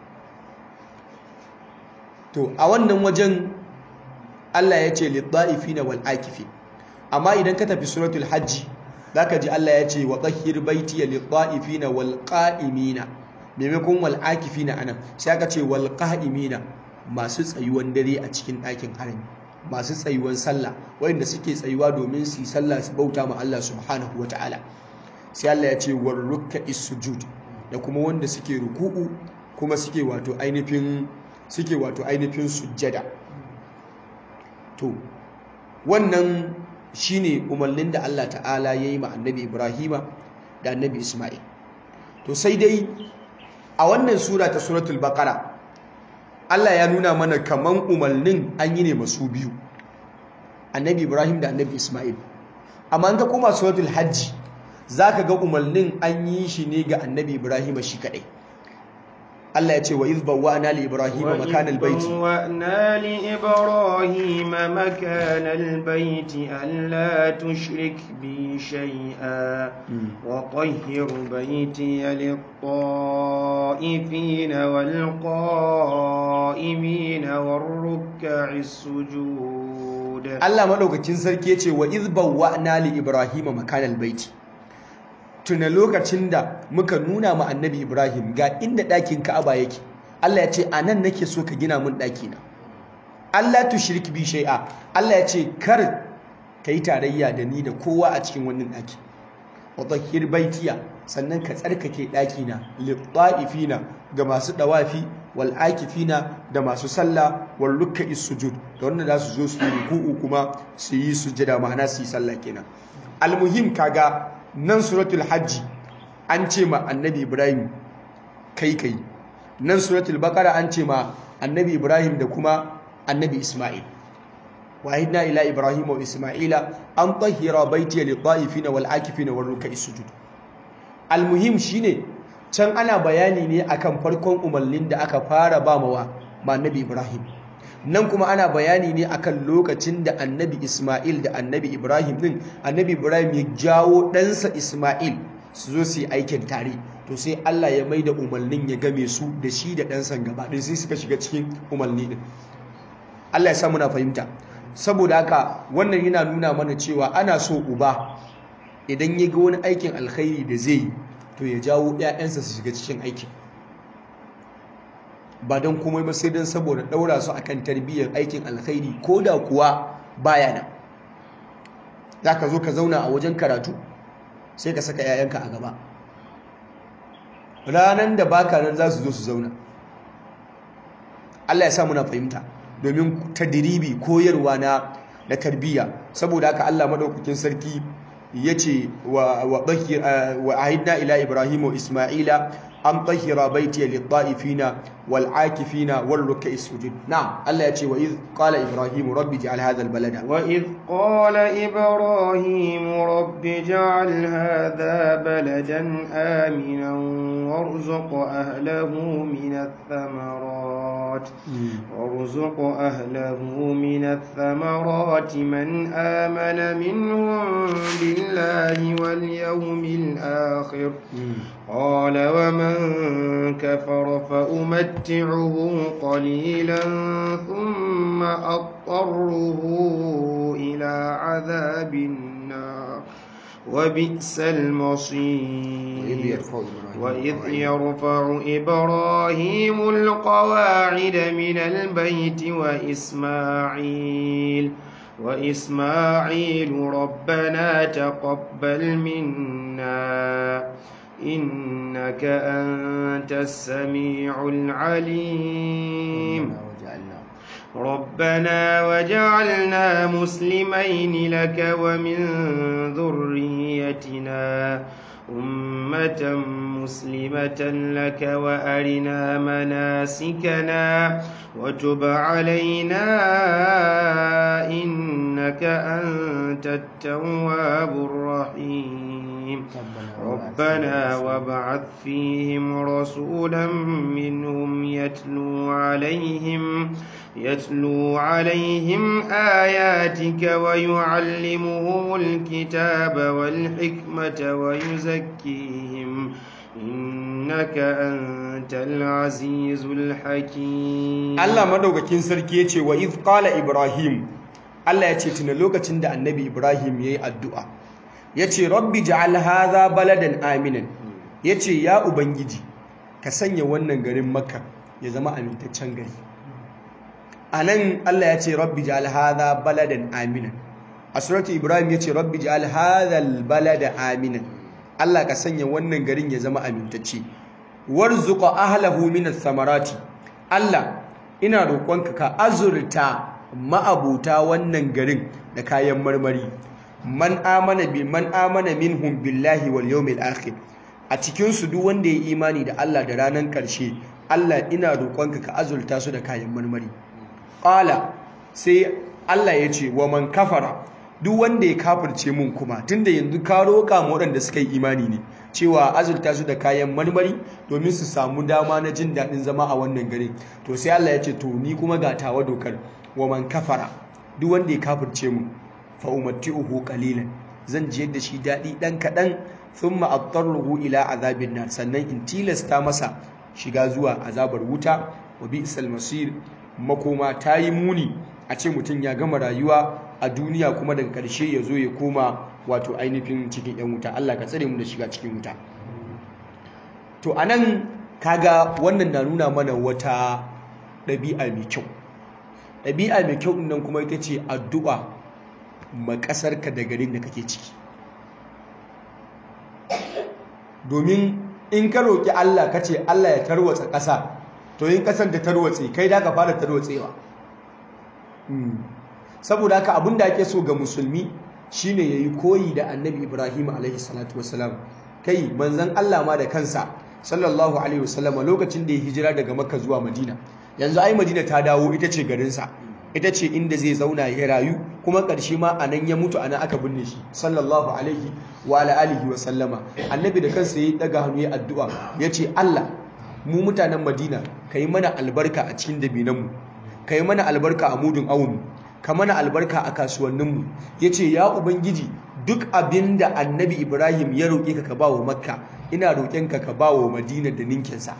S2: to a wannan wajen Allah ya ce lidda'ifina wal akifin amma idan ka tafi suratul hajji zaka ji Allah ya ce wa tahhir baitiya lidda'ifina wal qa'imina maimakon wal akifina anan sai aka ce wal qa'imina masu tsayuwan dare a cikin ɗakin harami masu tsayuwan sallah wanda suke tsayuwa domin su yi sallah su bauta ma Allah subhanahu wataala sai Allah ya ce war rukka sujud da kuma wanda suke ruku'u kuma suke wato ainihin suke wato ainihin sujjada to wannan shine umarnin da Allah ta'ala ya yi ma annabi Ibrahima da annabi Ismail to sai dai a wannan sura ta suratul baqara Allah ya nuna mana kaman umarnin an yi ne masu biyu annabi Ibrahim da annabi Ismail amma an ka koma suratul hajji zaka ga umarnin an yi shi ne ga annabi Ibrahim shi kadai Allah ya ce wa iz bawwa'na li ibrahima makanal baiti
S1: bawwa'na li ibrahima makanal baiti alla tushrik bi shay'a wa tahhir baiti lit-ta'ifin wal-qa'imin war-ruk'is sujud
S2: Allah madaukakin sarki ya ce wa iz bawwa'na li ibrahima makanal baiti tuna lokacin da muka nuna ma annabi Ibrahim ga inda ɗakin Ka'aba yake Allah ya ce a nan nake so ka gina mun ɗaki na Allah tu shirki bi shai'a Allah ya ce kar ka yi tarayya da ni da kowa a cikin wannan ɗaki wa tahhir baitiya sannan ka tsarkake ɗaki na lit-ta'ifina ga masu dawafi wal akifina da masu sallah wal ruk'i sujud da wanda za su zo su yi ruku'u kuma su yi sujada ma'ana su yi sallah kenan almuhim kaga nan suratul hajji an ce ma annabi ibrahim kai kai nan suratul baqara an ce ma annabi ibrahim da kuma annabi isma'il wahidna ila ibrahim wa isma'ila an tahira baiti lil ta'ifina wal akifina wal ruk'i sujud almuhim shine can ana bayani ne akan farkon umarnin da aka fara ba mawa ma annabi ibrahim nan kuma ana bayani ne akan lokacin da annabi Ismail da annabi Ibrahim din annabi Ibrahim ya jawo ɗansa Ismail su zo su yi aikin tare to sai Allah ya mai da umarnin ya game su da shi da ɗansa gaba ɗin sai suka shiga cikin umarni ɗin Allah ya sa muna fahimta saboda haka wannan yana nuna mana cewa ana so uba idan ya ga wani aikin alkhairi da zai yi to ya jawo 'ya'yansa su shiga cikin aikin ba don komai ba sai don saboda ɗaura su akan tarbiyyar aikin alkhairi ko da kuwa baya nan za ka zo ka zauna a wajen karatu sai ka saka 'ya'yanka a gaba ranar da baka nan za su zo su zauna Allah ya sa muna fahimta domin tadiribi koyarwa na na tarbiyya saboda haka Allah madaukakin sarki yace wa wa wa ahidna ila ibrahim wa isma'ila an tahira baiti lit-ta'ifina wal-akifina wal-ruk'i sujud na'am Allah yace wa iz qala ibrahim rabbi ij'al hadha al-balada
S1: wa iz qala ibrahim rabbi ij'al hadha baladan aminan warzuq ahlahu min ath-thamarat warzuq ahlahu min ath-thamarat man amana minhum billahi wal yawmil akhir qala wa man من كفر فأمتعه قليلا ثم أضطره إلى عذاب النار وبئس المصير وإذ يرفع إبراهيم القواعد من البيت وإسماعيل وإسماعيل ربنا تقبل منا إنك أنت السميع العليم ربنا وجعلنا مسلمين لك ومن ذريتنا أمة مسلمة لك وأرنا مناسكنا وتب علينا إنك أنت التواب الرحيم ربنا وابعث فيهم رسولا منهم يتلو عليهم يتلو عليهم آياتك ويعلمهم الكتاب والحكمة ويزكيهم إنك أنت العزيز الحكيم
S2: Allah madaukakin sarki yace wa iz qala ibrahim Allah yace tuna lokacin da annabi ibrahim yayi addu'a yace rabbi ja'al hadha baladan aminan yace ya ubangiji ka sanya wannan garin makka ya zama amintaccen gari anan Allah yace rabbi ja'al hadha baladan aminan a suratu ibrahim yace rabbi ja'al hadha albalada aminan Allah ka sanya wannan garin ya zama amintacce warzuqa ahlahu minas samarati Allah ina roƙonka ka azurta ma'abuta wannan garin da kayan marmari man amana bi man amana minhum billahi wal yawmil akhir a cikin su duk wanda ya imani da Allah da ranar ƙarshe Allah ina roƙonka ka azurta su da kayan marmari qala sai Allah ya ce wa man kafara duk wanda ya kafirce mun kuma tunda yanzu ka roƙa mu waɗanda suka yi imani ne cewa azurta su da kayan marmari domin su samu dama na jin daɗin zama a wannan gari to sai Allah ya ce to ni kuma ga tawa dokar wa man kafara duk wanda ya kafirce mu fa umatti'uhu qalilan zan ji yadda shi daɗi ɗan kaɗan thumma attaruhu ila azabin nar sannan in tilasta masa shiga zuwa azabar wuta wa bi'sal masir makoma ta yi muni a ce mutum ya gama rayuwa a duniya kuma daga ƙarshe ya zo ya koma wato ainihin cikin 'yan wuta Allah ka tsare mu da shiga cikin wuta to anan kaga wannan na nuna mana wata ɗabi'a mai kyau ɗabi'a mai kyau nan kuma ita ce addu'a ma ƙasarka da garin da kake ciki domin in ka roƙi Allah ka ce Allah ya tarwatsa ƙasa to yin ƙasar da tarwatse kai da ka fara tarwatsewa saboda haka abin da ake so ga musulmi shine yayi koyi da annabi ibrahim alaihi salatu wasalam kai manzon Allah ma da kansa sallallahu alaihi wasallam lokacin da ya hijira daga makka zuwa madina yanzu ai madina ta dawo ita ce garinsa ita ce inda zai zauna ya rayu kuma ƙarshe ma a nan ya mutu a nan aka binne shi sallallahu alaihi wa alihi wa sallama annabi da kansa ya daga hannu ya addu'a ya ce Allah mu mutanen madina ka yi mana albarka a cikin dabinanmu ka yi mana albarka a mudun awunmu ka mana albarka a kasuwanninmu ya ce ya ubangiji duk abin da annabi ibrahim ya roƙe ka ka ba wa makka ina roƙenka ka ba wa madina da ninkinsa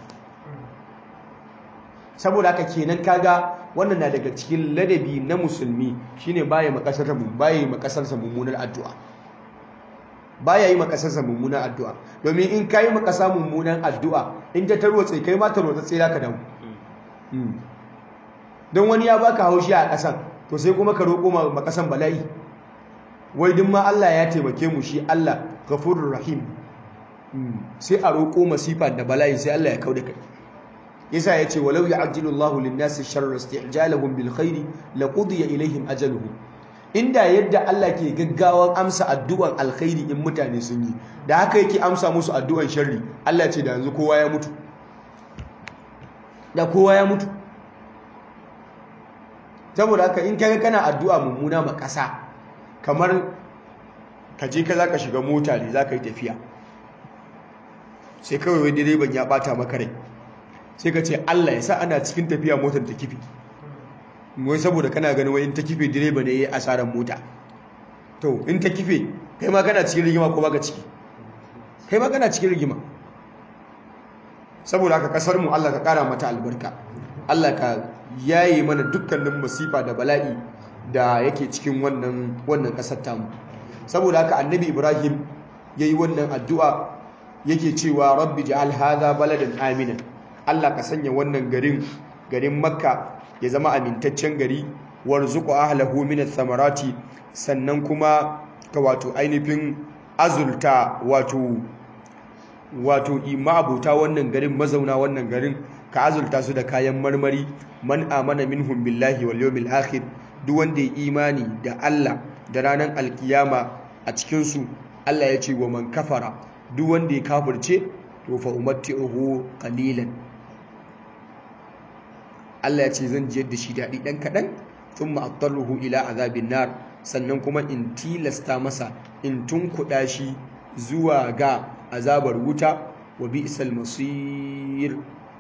S2: saboda haka kenan kaga wannan na daga cikin ladabi na musulmi shine baya makasarsa mun baya makasarsa mummunar addu'a baya yi makasarsa mummunar addu'a domin in kai makasa mummunar addu'a in ta tarwatse kai ma tarwatse sai zaka dawo don wani ya baka haushi a kasan to sai kuma ka roƙo makasan bala'i wai duk ma Allah ya taimake mu shi Allah ghafurur rahim sai a roƙo masifa da bala'i sai Allah ya kauda kai yasa yace walau ya'jilu Allahu lin-nasi sharra isti'jalahum bil khairi laqudiya ilaihim ajaluhum inda yadda Allah ke gaggawan amsa addu'an alkhairi in mutane sun yi da haka yake amsa musu addu'an sharri Allah ce da yanzu kowa ya mutu da kowa ya mutu saboda haka in kaga kana addu'a mummuna ma ƙasa kamar ka je ka zaka shiga mota ne zaka yi tafiya sai kawai wai direban ya bata maka rai sai ka ce Allah ya sa ana cikin tafiya motar ta kifi wai saboda kana ganin wai in ta kife direba ne ya yi asarar mota to in ta kife kai ma kana cikin rigima ko baka ciki kai ma kana cikin rigima saboda haka kasar mu Allah ka kara mata albarka Allah ka yaye mana dukkanin masifa da bala'i da yake cikin wannan wannan kasar tamu saboda haka annabi ibrahim yayi wannan addu'a yake cewa rabbi ja'al hadha baladan aminan Allah ka sanya wannan garin garin makka ya zama amintaccen gari warzuqu ahlahu min ath-thamarati sannan kuma ka wato ainihin azulta wato wato imabuta wannan garin mazauna wannan garin ka azulta su da kayan marmari man amana minhum billahi wal yawmil akhir duk wanda ya imani da Allah da ranar alkiyama a cikin su Allah ya ce wa man kafara duk wanda ya kafirce to fa umatti'uhu qalilan Allah ya ce zan jiyar da shi daɗi ɗan kaɗan thumma attaruhu ila azabin nar sannan kuma in tilasta masa in tunkuɗa shi zuwa ga azabar wuta wa bi'sal masir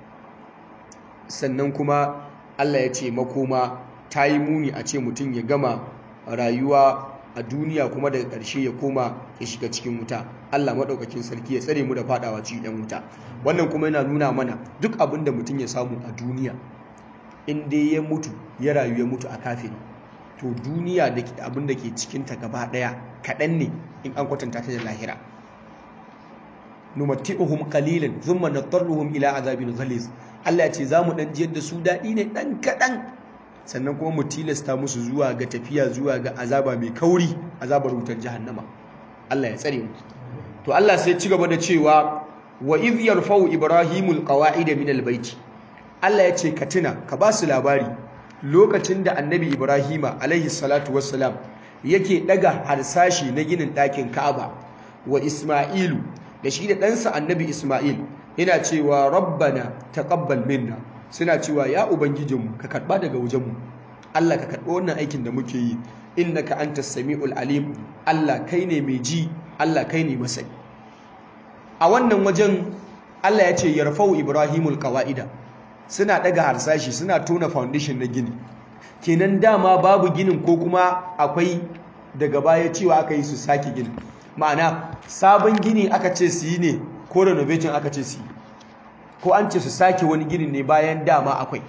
S2: sannan kuma Allah ya ce makoma ta yi muni a ce mutum ya gama rayuwa a duniya kuma daga ƙarshe ya koma ya shiga cikin wuta Allah maɗaukakin sarki ya tsare mu da faɗawa cikin ɗan wuta wannan kuma yana nuna mana duk abin da mutum ya samu a duniya in dai ya mutu ya rayu ya mutu a kafin to duniya da abin da ke cikinta gaba ɗaya kaɗan ne in an kwatanta ta da lahira numatti'uhum qalilan thumma nadarruhum ila azabin ghaliz Allah ya ce za mu dan jiyar da su daɗi ne ɗan kaɗan sannan kuma mu tilasta musu zuwa ga tafiya zuwa ga azaba mai kauri azabar wutar jahannama Allah ya tsare mu to Allah sai ci gaba da cewa wa idh yarfa'u ibrahimul qawa'ida min albayt Allah ya ce ka tuna ka ba su labari lokacin da annabi ibrahima alaihi salatu wassalam yake daga harsashi na ginin ɗakin ka'aba wa isma'ilu da shi da ɗansa annabi isma'il yana cewa rabbana taqabbal minna suna cewa ya ubangijinmu ka karba daga wajenmu Allah ka karɓi wannan aikin da muke yi innaka antas samiul alim Allah kai ne mai ji Allah kai ne masani a wannan wajen Allah ya ce yarfau ibrahimul qawaida suna daga harsashi suna tona foundation na gini kenan dama babu ginin ko kuma akwai daga baya cewa aka yi su sake gini ma'ana sabon gini aka ce su yi ne ko renovation aka ce su yi ko an ce su sake wani gini ne bayan dama akwai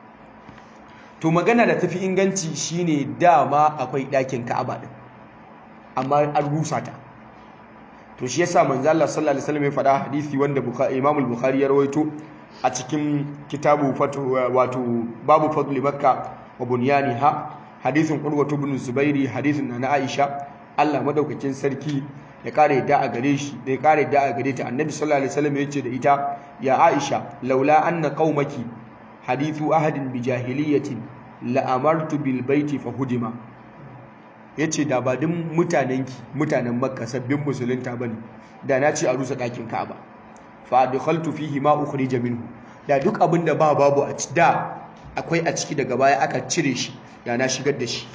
S2: to magana da tafi inganci shine dama akwai ɗakin ka'aba din amma an rusa ta to shi yasa manzo Allah sallallahu alaihi wasallam ya faɗa hadisi wanda Imam al-Bukhari ya rawaito a cikin kitabu fatu wato babu fadli makka wa bunyaniha hadisin urwatu ibn zubairi hadisin na Aisha Allah madaukakin sarki ya kare yadda a gare shi da ya kare yadda a gare ta annabi sallallahu alaihi wasallam yace da ita ya Aisha laula anna qaumaki hadithu ahadin bi jahiliyatin la amartu bil baiti fa hudima yace da ba din mutanenki mutanen makka sabbin musulunta bane da na ce a rusa dakin ka'aba fa adkhaltu fihi ma ukhrija minhu da duk abin da ba babu a da akwai a ciki daga baya aka cire shi da na shigar da shi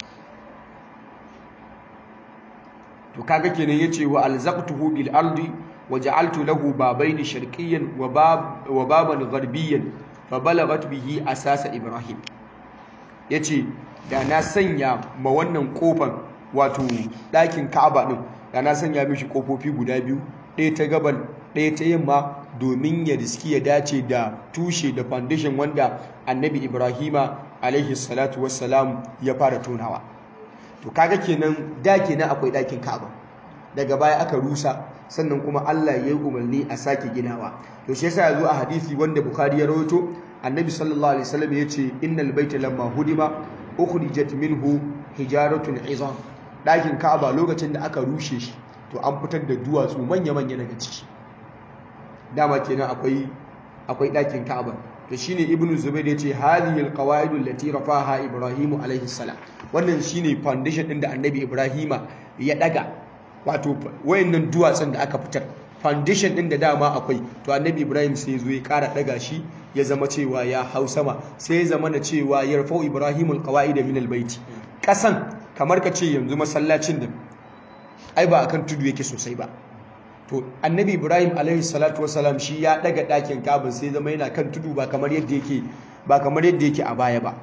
S2: to kaga kenan yace wa alzaqtuhu bil ardi wa ja'altu lahu babayn sharqiyyan wa bab wa baban gharbiyyan fa balagat bihi asasa ibrahim yace da na sanya ma wannan kofar wato ɗakin ka'aba din da na sanya mishi kofofi guda biyu ɗaya ta gabal ɗaya ta yamma domin ya riski ya dace da tushe da foundation wanda annabi ibrahima alaihi salatu wassalam ya fara tonawa to kaga kenan da kenan akwai ɗakin ka'aba daga baya aka rusa sannan kuma Allah ya yi umarni a sake ginawa to shi yasa yazo a hadisi wanda bukhari ya rawaito annabi sallallahu alaihi wasallam ya ce innal baita lamma hudima ukhrijat minhu hijaratun izam ɗakin ka'aba lokacin da aka rushe shi to an fitar da duwatsu manya-manya daga ciki dama kenan akwai akwai ɗakin Ka'aba to shine Ibn Zubair yace hadhihi alqawaid allati rafaha Ibrahim alayhi salam wannan shine foundation din da Annabi Ibrahima ya daga wato wayannan duwatsun da aka fitar foundation din da dama akwai to Annabi Ibrahim sai zo ya ƙara daga shi ya zama cewa ya hau sama sai ya zama na cewa yarfau Ibrahim alqawaid min albayt kasan kamar ka ce yanzu masallacin da ai ba akan tudu yake sosai ba to annabi ibrahim alaihi salatu wasalam shi ya daga ɗakin kabin sai zama yana kan tudu ba kamar yadda yake ba kamar yadda yake a baya ba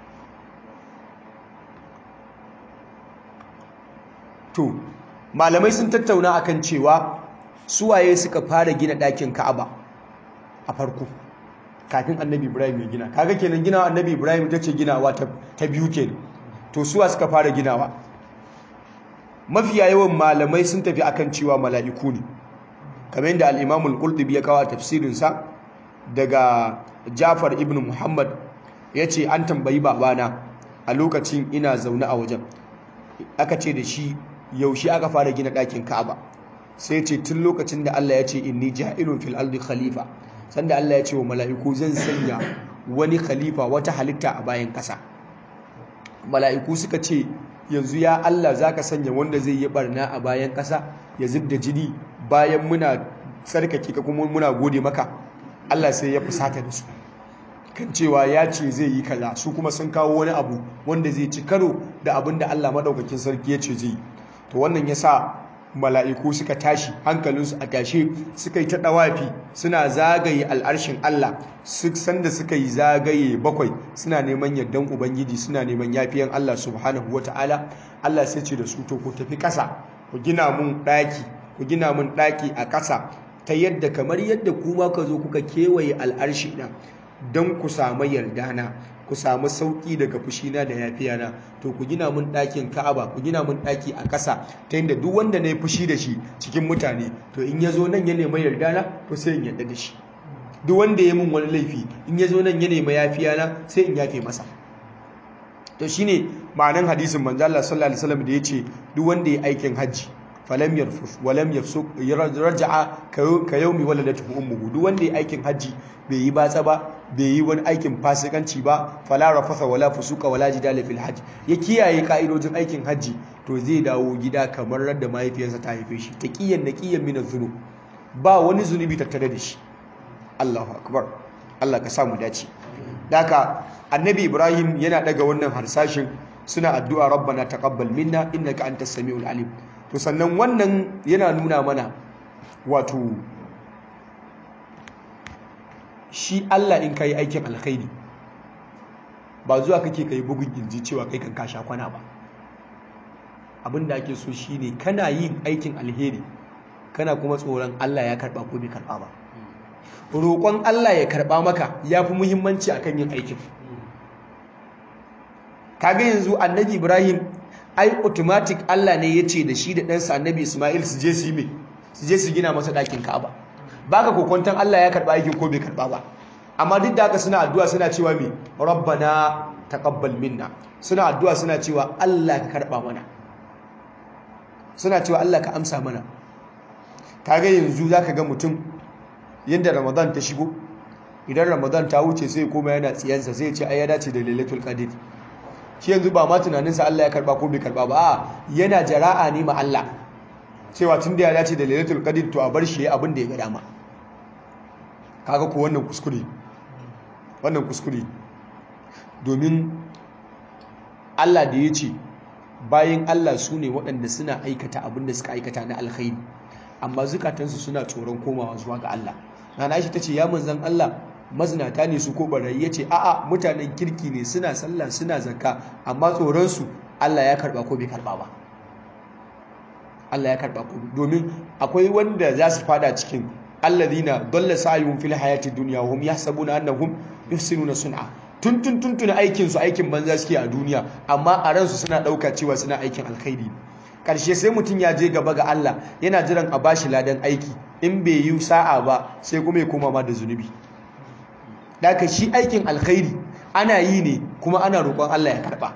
S2: to malamai sun tattauna akan cewa suwaye suka fara gina ɗakin ka'aba a farko kafin annabi ibrahim ya gina kaga kenan ginawa annabi ibrahim ta ce ginawa ta biyu kenan to suwa suka fara ginawa mafiya yawan malamai sun tafi akan cewa mala'iku ne kamar yadda al-Imam al-Qurtubi ya kawo tafsirin sa daga Jafar ibn Muhammad yace an tambayi babana a lokacin ina zaune a wajen aka ce da shi yaushe aka fara gina ɗakin Ka'aba sai ce tun lokacin da Allah ya ce inni ja'ilun fil ardi khalifa sanda Allah ya ce wa mala'iku zan sanya wani khalifa wata halitta a bayan ƙasa mala'iku suka ce yanzu ya Allah zaka sanya wanda zai yi barna a bayan ƙasa ya zubda jini bayan muna tsarkake ka kuma muna gode maka Allah sai ya fusata da su kan cewa ya ce zai yi kaza su kuma sun kawo wani abu wanda zai ci karo da abin da Allah madaukakin sarki ya ce zai yi to wannan yasa mala'iku suka tashi hankalinsu a tashe suka yi ta ɗawafi suna zagaye al'arshin Allah su sanda suka yi zagaye bakwai suna neman yardan ubangiji suna neman yafiyan Allah subhanahu wata'ala Allah sai ce da su to ku tafi ƙasa ku gina mun ɗaki ku gina mun ɗaki a ƙasa ta yadda kamar yadda kuma ka zo kuka kewaye al'arshi na don ku samu yardana ku samu sauki daga fushina da yafiyana to ku gina mun ɗakin ka'aba ku gina mun ɗaki a ƙasa ta yadda duk wanda na yi fushi da shi cikin mutane to in ya zo nan ya nema yardana to sai in yarda da shi duk wanda ya mun wani laifi in ya zo nan ya nema yafiyana sai in yafe masa to shine ma'anan hadisin manzo Allah sallallahu alaihi wasallam da yace duk wanda ya aikin hajji falam yarfus walam yafsuk raja'a ka yaumi waladatu ummuhu duk wanda ya aikin hajji bai yi batsa ba bai yi wani aikin fasikanci ba fala rafasa wala fusuka wala jidala fil hajj ya kiyaye ka'idojin aikin hajji to zai dawo gida kamar radda mahaifiyarsa ta haife shi taqiyan naqiyan min adh ba wani zunubi tattare da shi Allahu akbar Allah ka samu dace daka annabi Ibrahim yana daga wannan harsashin suna addu'a rabbana taqabbal minna innaka antas samiul alim to sannan wannan yana nuna mana wato shi Allah in kai aikin alkhairi ba zuwa kake kai bugun kirji cewa kai kan kasha kwana ba abinda ake so shine kana yin aikin alheri kana kuma tsoron Allah ya karba ko bai karba ba roƙon Allah ya karba maka yafi muhimmanci akan yin aikin kaga yanzu annabi Ibrahim ai automatic Allah ne ya ce da shi da ɗansa annabi Ismail su je su yi mai su je su gina masa ɗakin Ka'aba baka kokonton Allah ya karɓa aikin ko bai karɓa ba amma duk da haka suna addu'a suna cewa me rabbana taqabbal minna suna addu'a suna cewa Allah ka karɓa mana suna cewa Allah ka amsa mana kaga yanzu zaka ga mutum yadda Ramadan ta shigo idan Ramadan ta wuce sai koma yana tsiyansa sai ya ce ai ya dace da Lailatul Qadr shi yanzu ba ma tunaninsa Allah ya karba ko bai karba ba a yana jara'a ne ma Allah cewa tun da ya dace da lailatul qadr to a bar shi abin da ya ga dama kaga ko wannan kuskure wannan kuskure domin Allah da ya ce bayan Allah su ne waɗanda suna aikata abin da suka aikata na alkhairi amma zukatansu suna tsoron komawa zuwa ga Allah nana Aisha tace ya manzon Allah mazinata ne su ko barayi ya ce a'a mutanen kirki ne suna sallah suna zakka amma tsoronsu Allah ya karba ko bai karba ba Allah ya karba ko domin akwai wanda za su fada cikin alladhina dalla sa'yuhum fil hayati dunya hum yahsabuna annahum yuhsinuna sun'a tun tun tun tun aikin su aikin banza suke a duniya amma a ransu suna dauka cewa suna aikin alkhairi karshe sai mutum ya je gaba ga Allah yana jiran a bashi ladan aiki in bai yi sa'a ba sai kuma ya koma ma da zunubi Daka shi aikin alkhairi ana yi ne kuma ana roƙon Allah ya karɓa.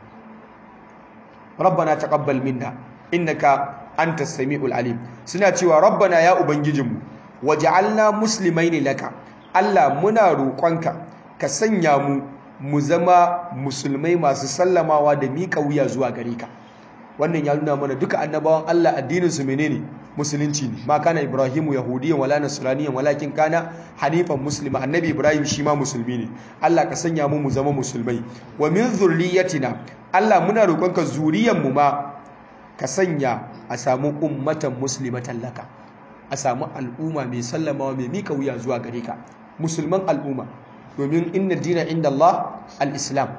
S2: Rabbana taqabbal minna innaka antas samiul alim. Suna cewa Rabbana ya ubangijinmu waj'alna muslimaini laka. Allah muna roƙonka ka sanya mu mu zama musulmai masu sallamawa da miƙa wuya zuwa gare ka. Wannan ya nuna mana duka annabawan Allah addinin su menene? musulunci ne ma kana ibrahimu yahudiyan wala nasraniyan walakin kana hanifan muslima annabi ibrahim shi ma musulmi ne Allah ka sanya mu mu zama musulmai wa min zurriyatina Allah muna roƙonka zuriyan mu ma ka sanya a samu ummatan muslimatan laka a samu al'umma mai sallamawa mai mika wuya zuwa gare ka musulman al'umma domin inna dina inda Allah al-islam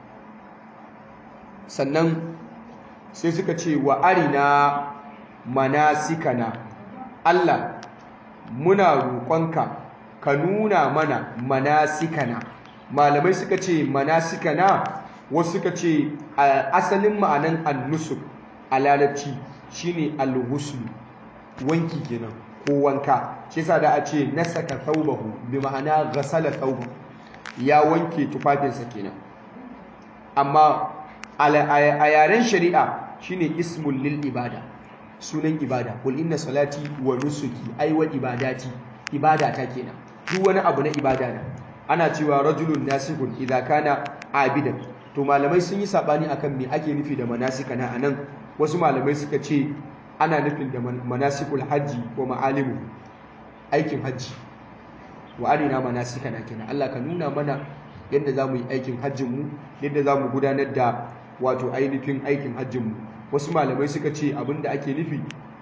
S2: sannan sai suka ce wa arina manasikana Allah muna roƙonka ka nuna mana manasikana malamai suka ce manasikana wasu suka ce asalin ma'anan annusuk a larabci shine al-ghusl wanki kenan ko wanka shi yasa da a ce nasaka thawbahu bi ma'ana ghasala thawbahu ya wanke tufafinsa kenan amma a yaren shari'a shine ismul lil ibada sunan ibada kul inna salati wa nusuki ai wa ibadati ibada ta kenan duk wani abu na ibada ne ana cewa rajulun nasikun idza kana abidan to malamai sun yi sabani akan me ake nufi da manasika na anan wasu malamai suka ce ana nufin da manasikul hajji ko ma'alimu aikin hajji wa arina manasika na kenan Allah ka nuna mana yadda za mu yi aikin hajjinmu yadda za mu gudanar da wato ainihin aikin hajjinmu wasu malamai suka ce abinda ake nufi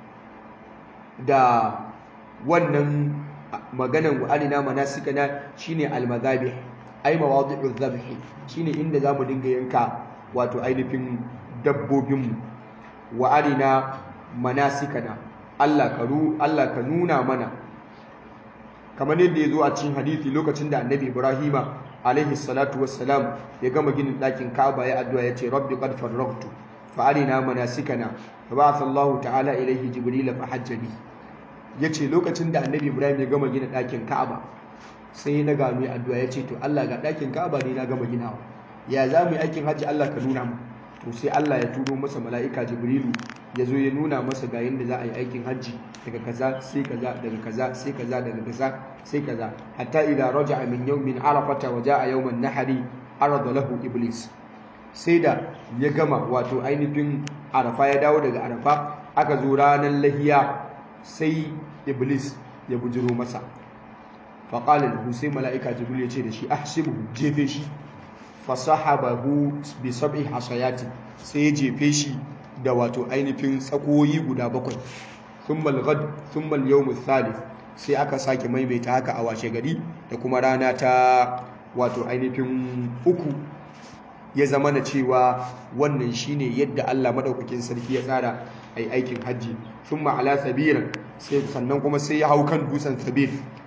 S2: da wannan maganan wa'alina manasikana shine almazabi ai mawadi'u dhabhi shine inda zamu dinga yanka wato ainihin dabbobinmu wa'alina manasikana Allah ka ru Allah ka nuna mana kamar yadda ya zo a cikin hadisi lokacin da annabi Ibrahima alaihi salatu wassalam ya gama ginin ɗakin Ka'aba ya addu'a ya ce rabbi qad farraghtu fa'arina manasikana fa ba'atha Allah ta'ala ilaihi jibril fa hajja bi yace lokacin da annabi Ibrahim ya gama gina ɗakin Ka'aba sai na gano ya addu'a ya ce to Allah ga ɗakin Ka'aba ne na gama ginawa ya za mu yi aikin hajji Allah ka nuna mu to sai Allah ya turo masa mala'ika Jibrilu ya zo ya nuna masa ga yadda za a yi aikin hajji daga kaza sai kaza daga kaza sai kaza daga kaza sai kaza hatta idza raja'a min yawmin arafata wa ja'a yawman nahari arada lahu iblis sai da ya gama wato ainihin arafa ya dawo daga arafa aka zo ranar lahiya sai iblis ya bujiro masa faƙalar lahu sai mala'ika jibril ya ce da shi ahsibuhu jefe shi fasahabahu bi sab'i hasayati sai ya jefe shi da wato ainihin tsakoyi guda bakwai thummal ghad thummal yawm thalith sai aka sake maimaita haka a washe gari da kuma rana ta wato ainihin uku ya zama na cewa wannan shine yadda Allah madaukakin sarki ya tsara ai aikin hajji thumma ala sabiran sai sannan kuma sai ya hau kan dutsen sabir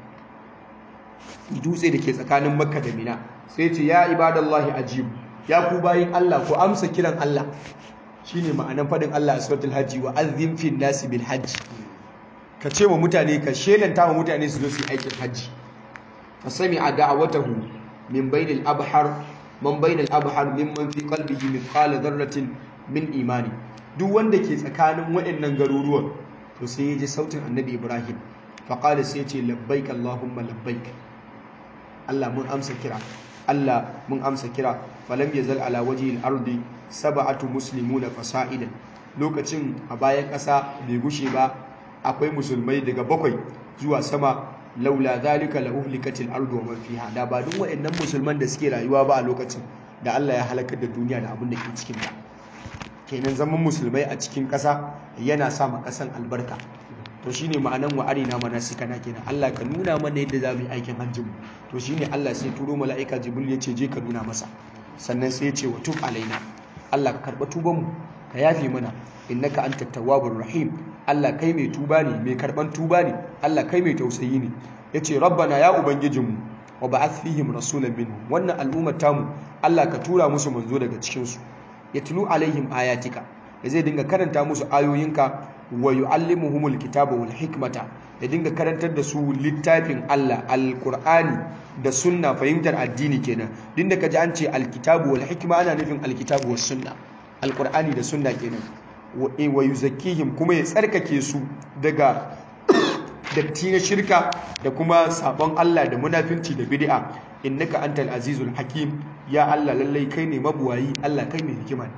S2: dutse da ke tsakanin makka da mina sai ce ya ibadallahi ajibu ya ku bayin Allah ku amsa kiran Allah shine ma'anan fadin Allah a suratul hajji wa azzim fin nasi bil hajj ka ce wa mutane ka shelanta wa mutane su zo su yi aikin hajji fa sami'a da'watahu min bainil abhar man bainal abhar mimman fi qalbihi mithqala dharratin min imani duk wanda ke tsakanin waɗannan garuruwan to sai ya ji sautin annabi Ibrahim fa qala sai ya ce labbaik allahumma labbaik Allah mun amsa kira Allah mun amsa kira falam yazal ala wajhi al-ardi sab'atu muslimuna fasa'idan lokacin a bayan ƙasa bai gushe ba akwai musulmai daga bakwai zuwa sama laula zalika la uhlikatil ardu wa man fiha da ba duk waɗannan musulman da suke rayuwa ba a lokacin da Allah ya halakar da duniya da abin da ke cikin ta kenan zaman musulmai a cikin ƙasa yana sa ma ƙasan albarka to shine ma'anan wa arina manasikana kenan Allah ka nuna mana yadda za mu yi aikin hajjin mu to shine Allah sai turo mala'ika Jibril ya ce je ka nuna masa sannan sai ya ce wa tub alaina Allah ka karba tuban mu ka yafe mana innaka antat tawwabur rahim Allah kai mai tuba ne mai karban tuba ne Allah kai mai tausayi ne yace rabbana ya ubangijinmu wa ba'ath fihim rasulan minhum wannan al'ummar tamu Allah ka tura musu manzo daga cikin su yatlu alaihim ayatika da zai dinga karanta musu ayoyinka wa yu'allimuhumul kitaba wal hikmata ya dinga karantar da su littafin Allah alqur'ani da sunna fahimtar addini kenan din da kaji an ce alkitabu wal hikma ana nufin alkitabu was sunna alqur'ani da sunna kenan wa yuzakkihim kuma ya tsarkake su daga datti na shirka da kuma sabon Allah da munafinci da bid'a innaka antal azizul hakim ya Allah lallai kai ne mabuwayi Allah kai ne hikima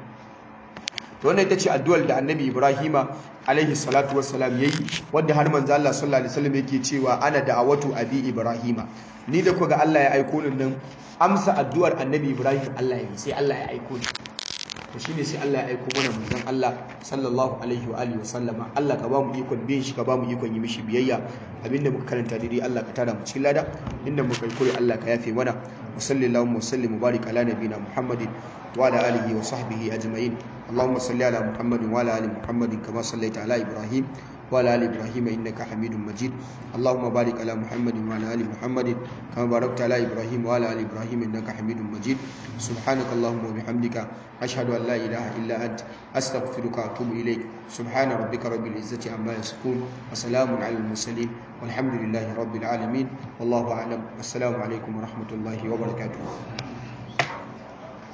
S2: to wannan ita ce addu'ar da annabi ibrahima alaihi salatu wassalam yayi wanda har manzo Allah sallallahu alaihi wasallam yake cewa ana da'awatu abi ibrahima ni da kuga Allah ya aiko ni nan amsa addu'ar annabi ibrahim Allah ya sai Allah ya aiko ni to shine sai Allah ya aiko mana manzon Allah sallallahu alaihi wa alihi wasallama Allah ka ba mu ikon bin shi ka ba mu ikon yi mishi biyayya abinda muka karanta daidai Allah ka tara mu cikin lada inda muka yi kure Allah ka yafe mana wa sallallahu wa sallim mubarak ala nabiyina muhammadin wa ala alihi wa sahbihi ajma'in اللهم صل على محمد وعلى ال محمد كما صليت على ابراهيم وعلى آل إبراهيم إنك حميد مجيد اللهم بارك على محمد وعلى آل محمد كما باركت على إبراهيم وعلى آل إبراهيم إنك حميد مجيد سبحانك اللهم وبحمدك أشهد أن لا إله إلا أنت أستغفرك وأتوب إليك سبحان ربك رب العزة عما يصفون وسلام على المرسلين والحمد لله رب العالمين والله أعلم والسلام عليكم ورحمة الله وبركاته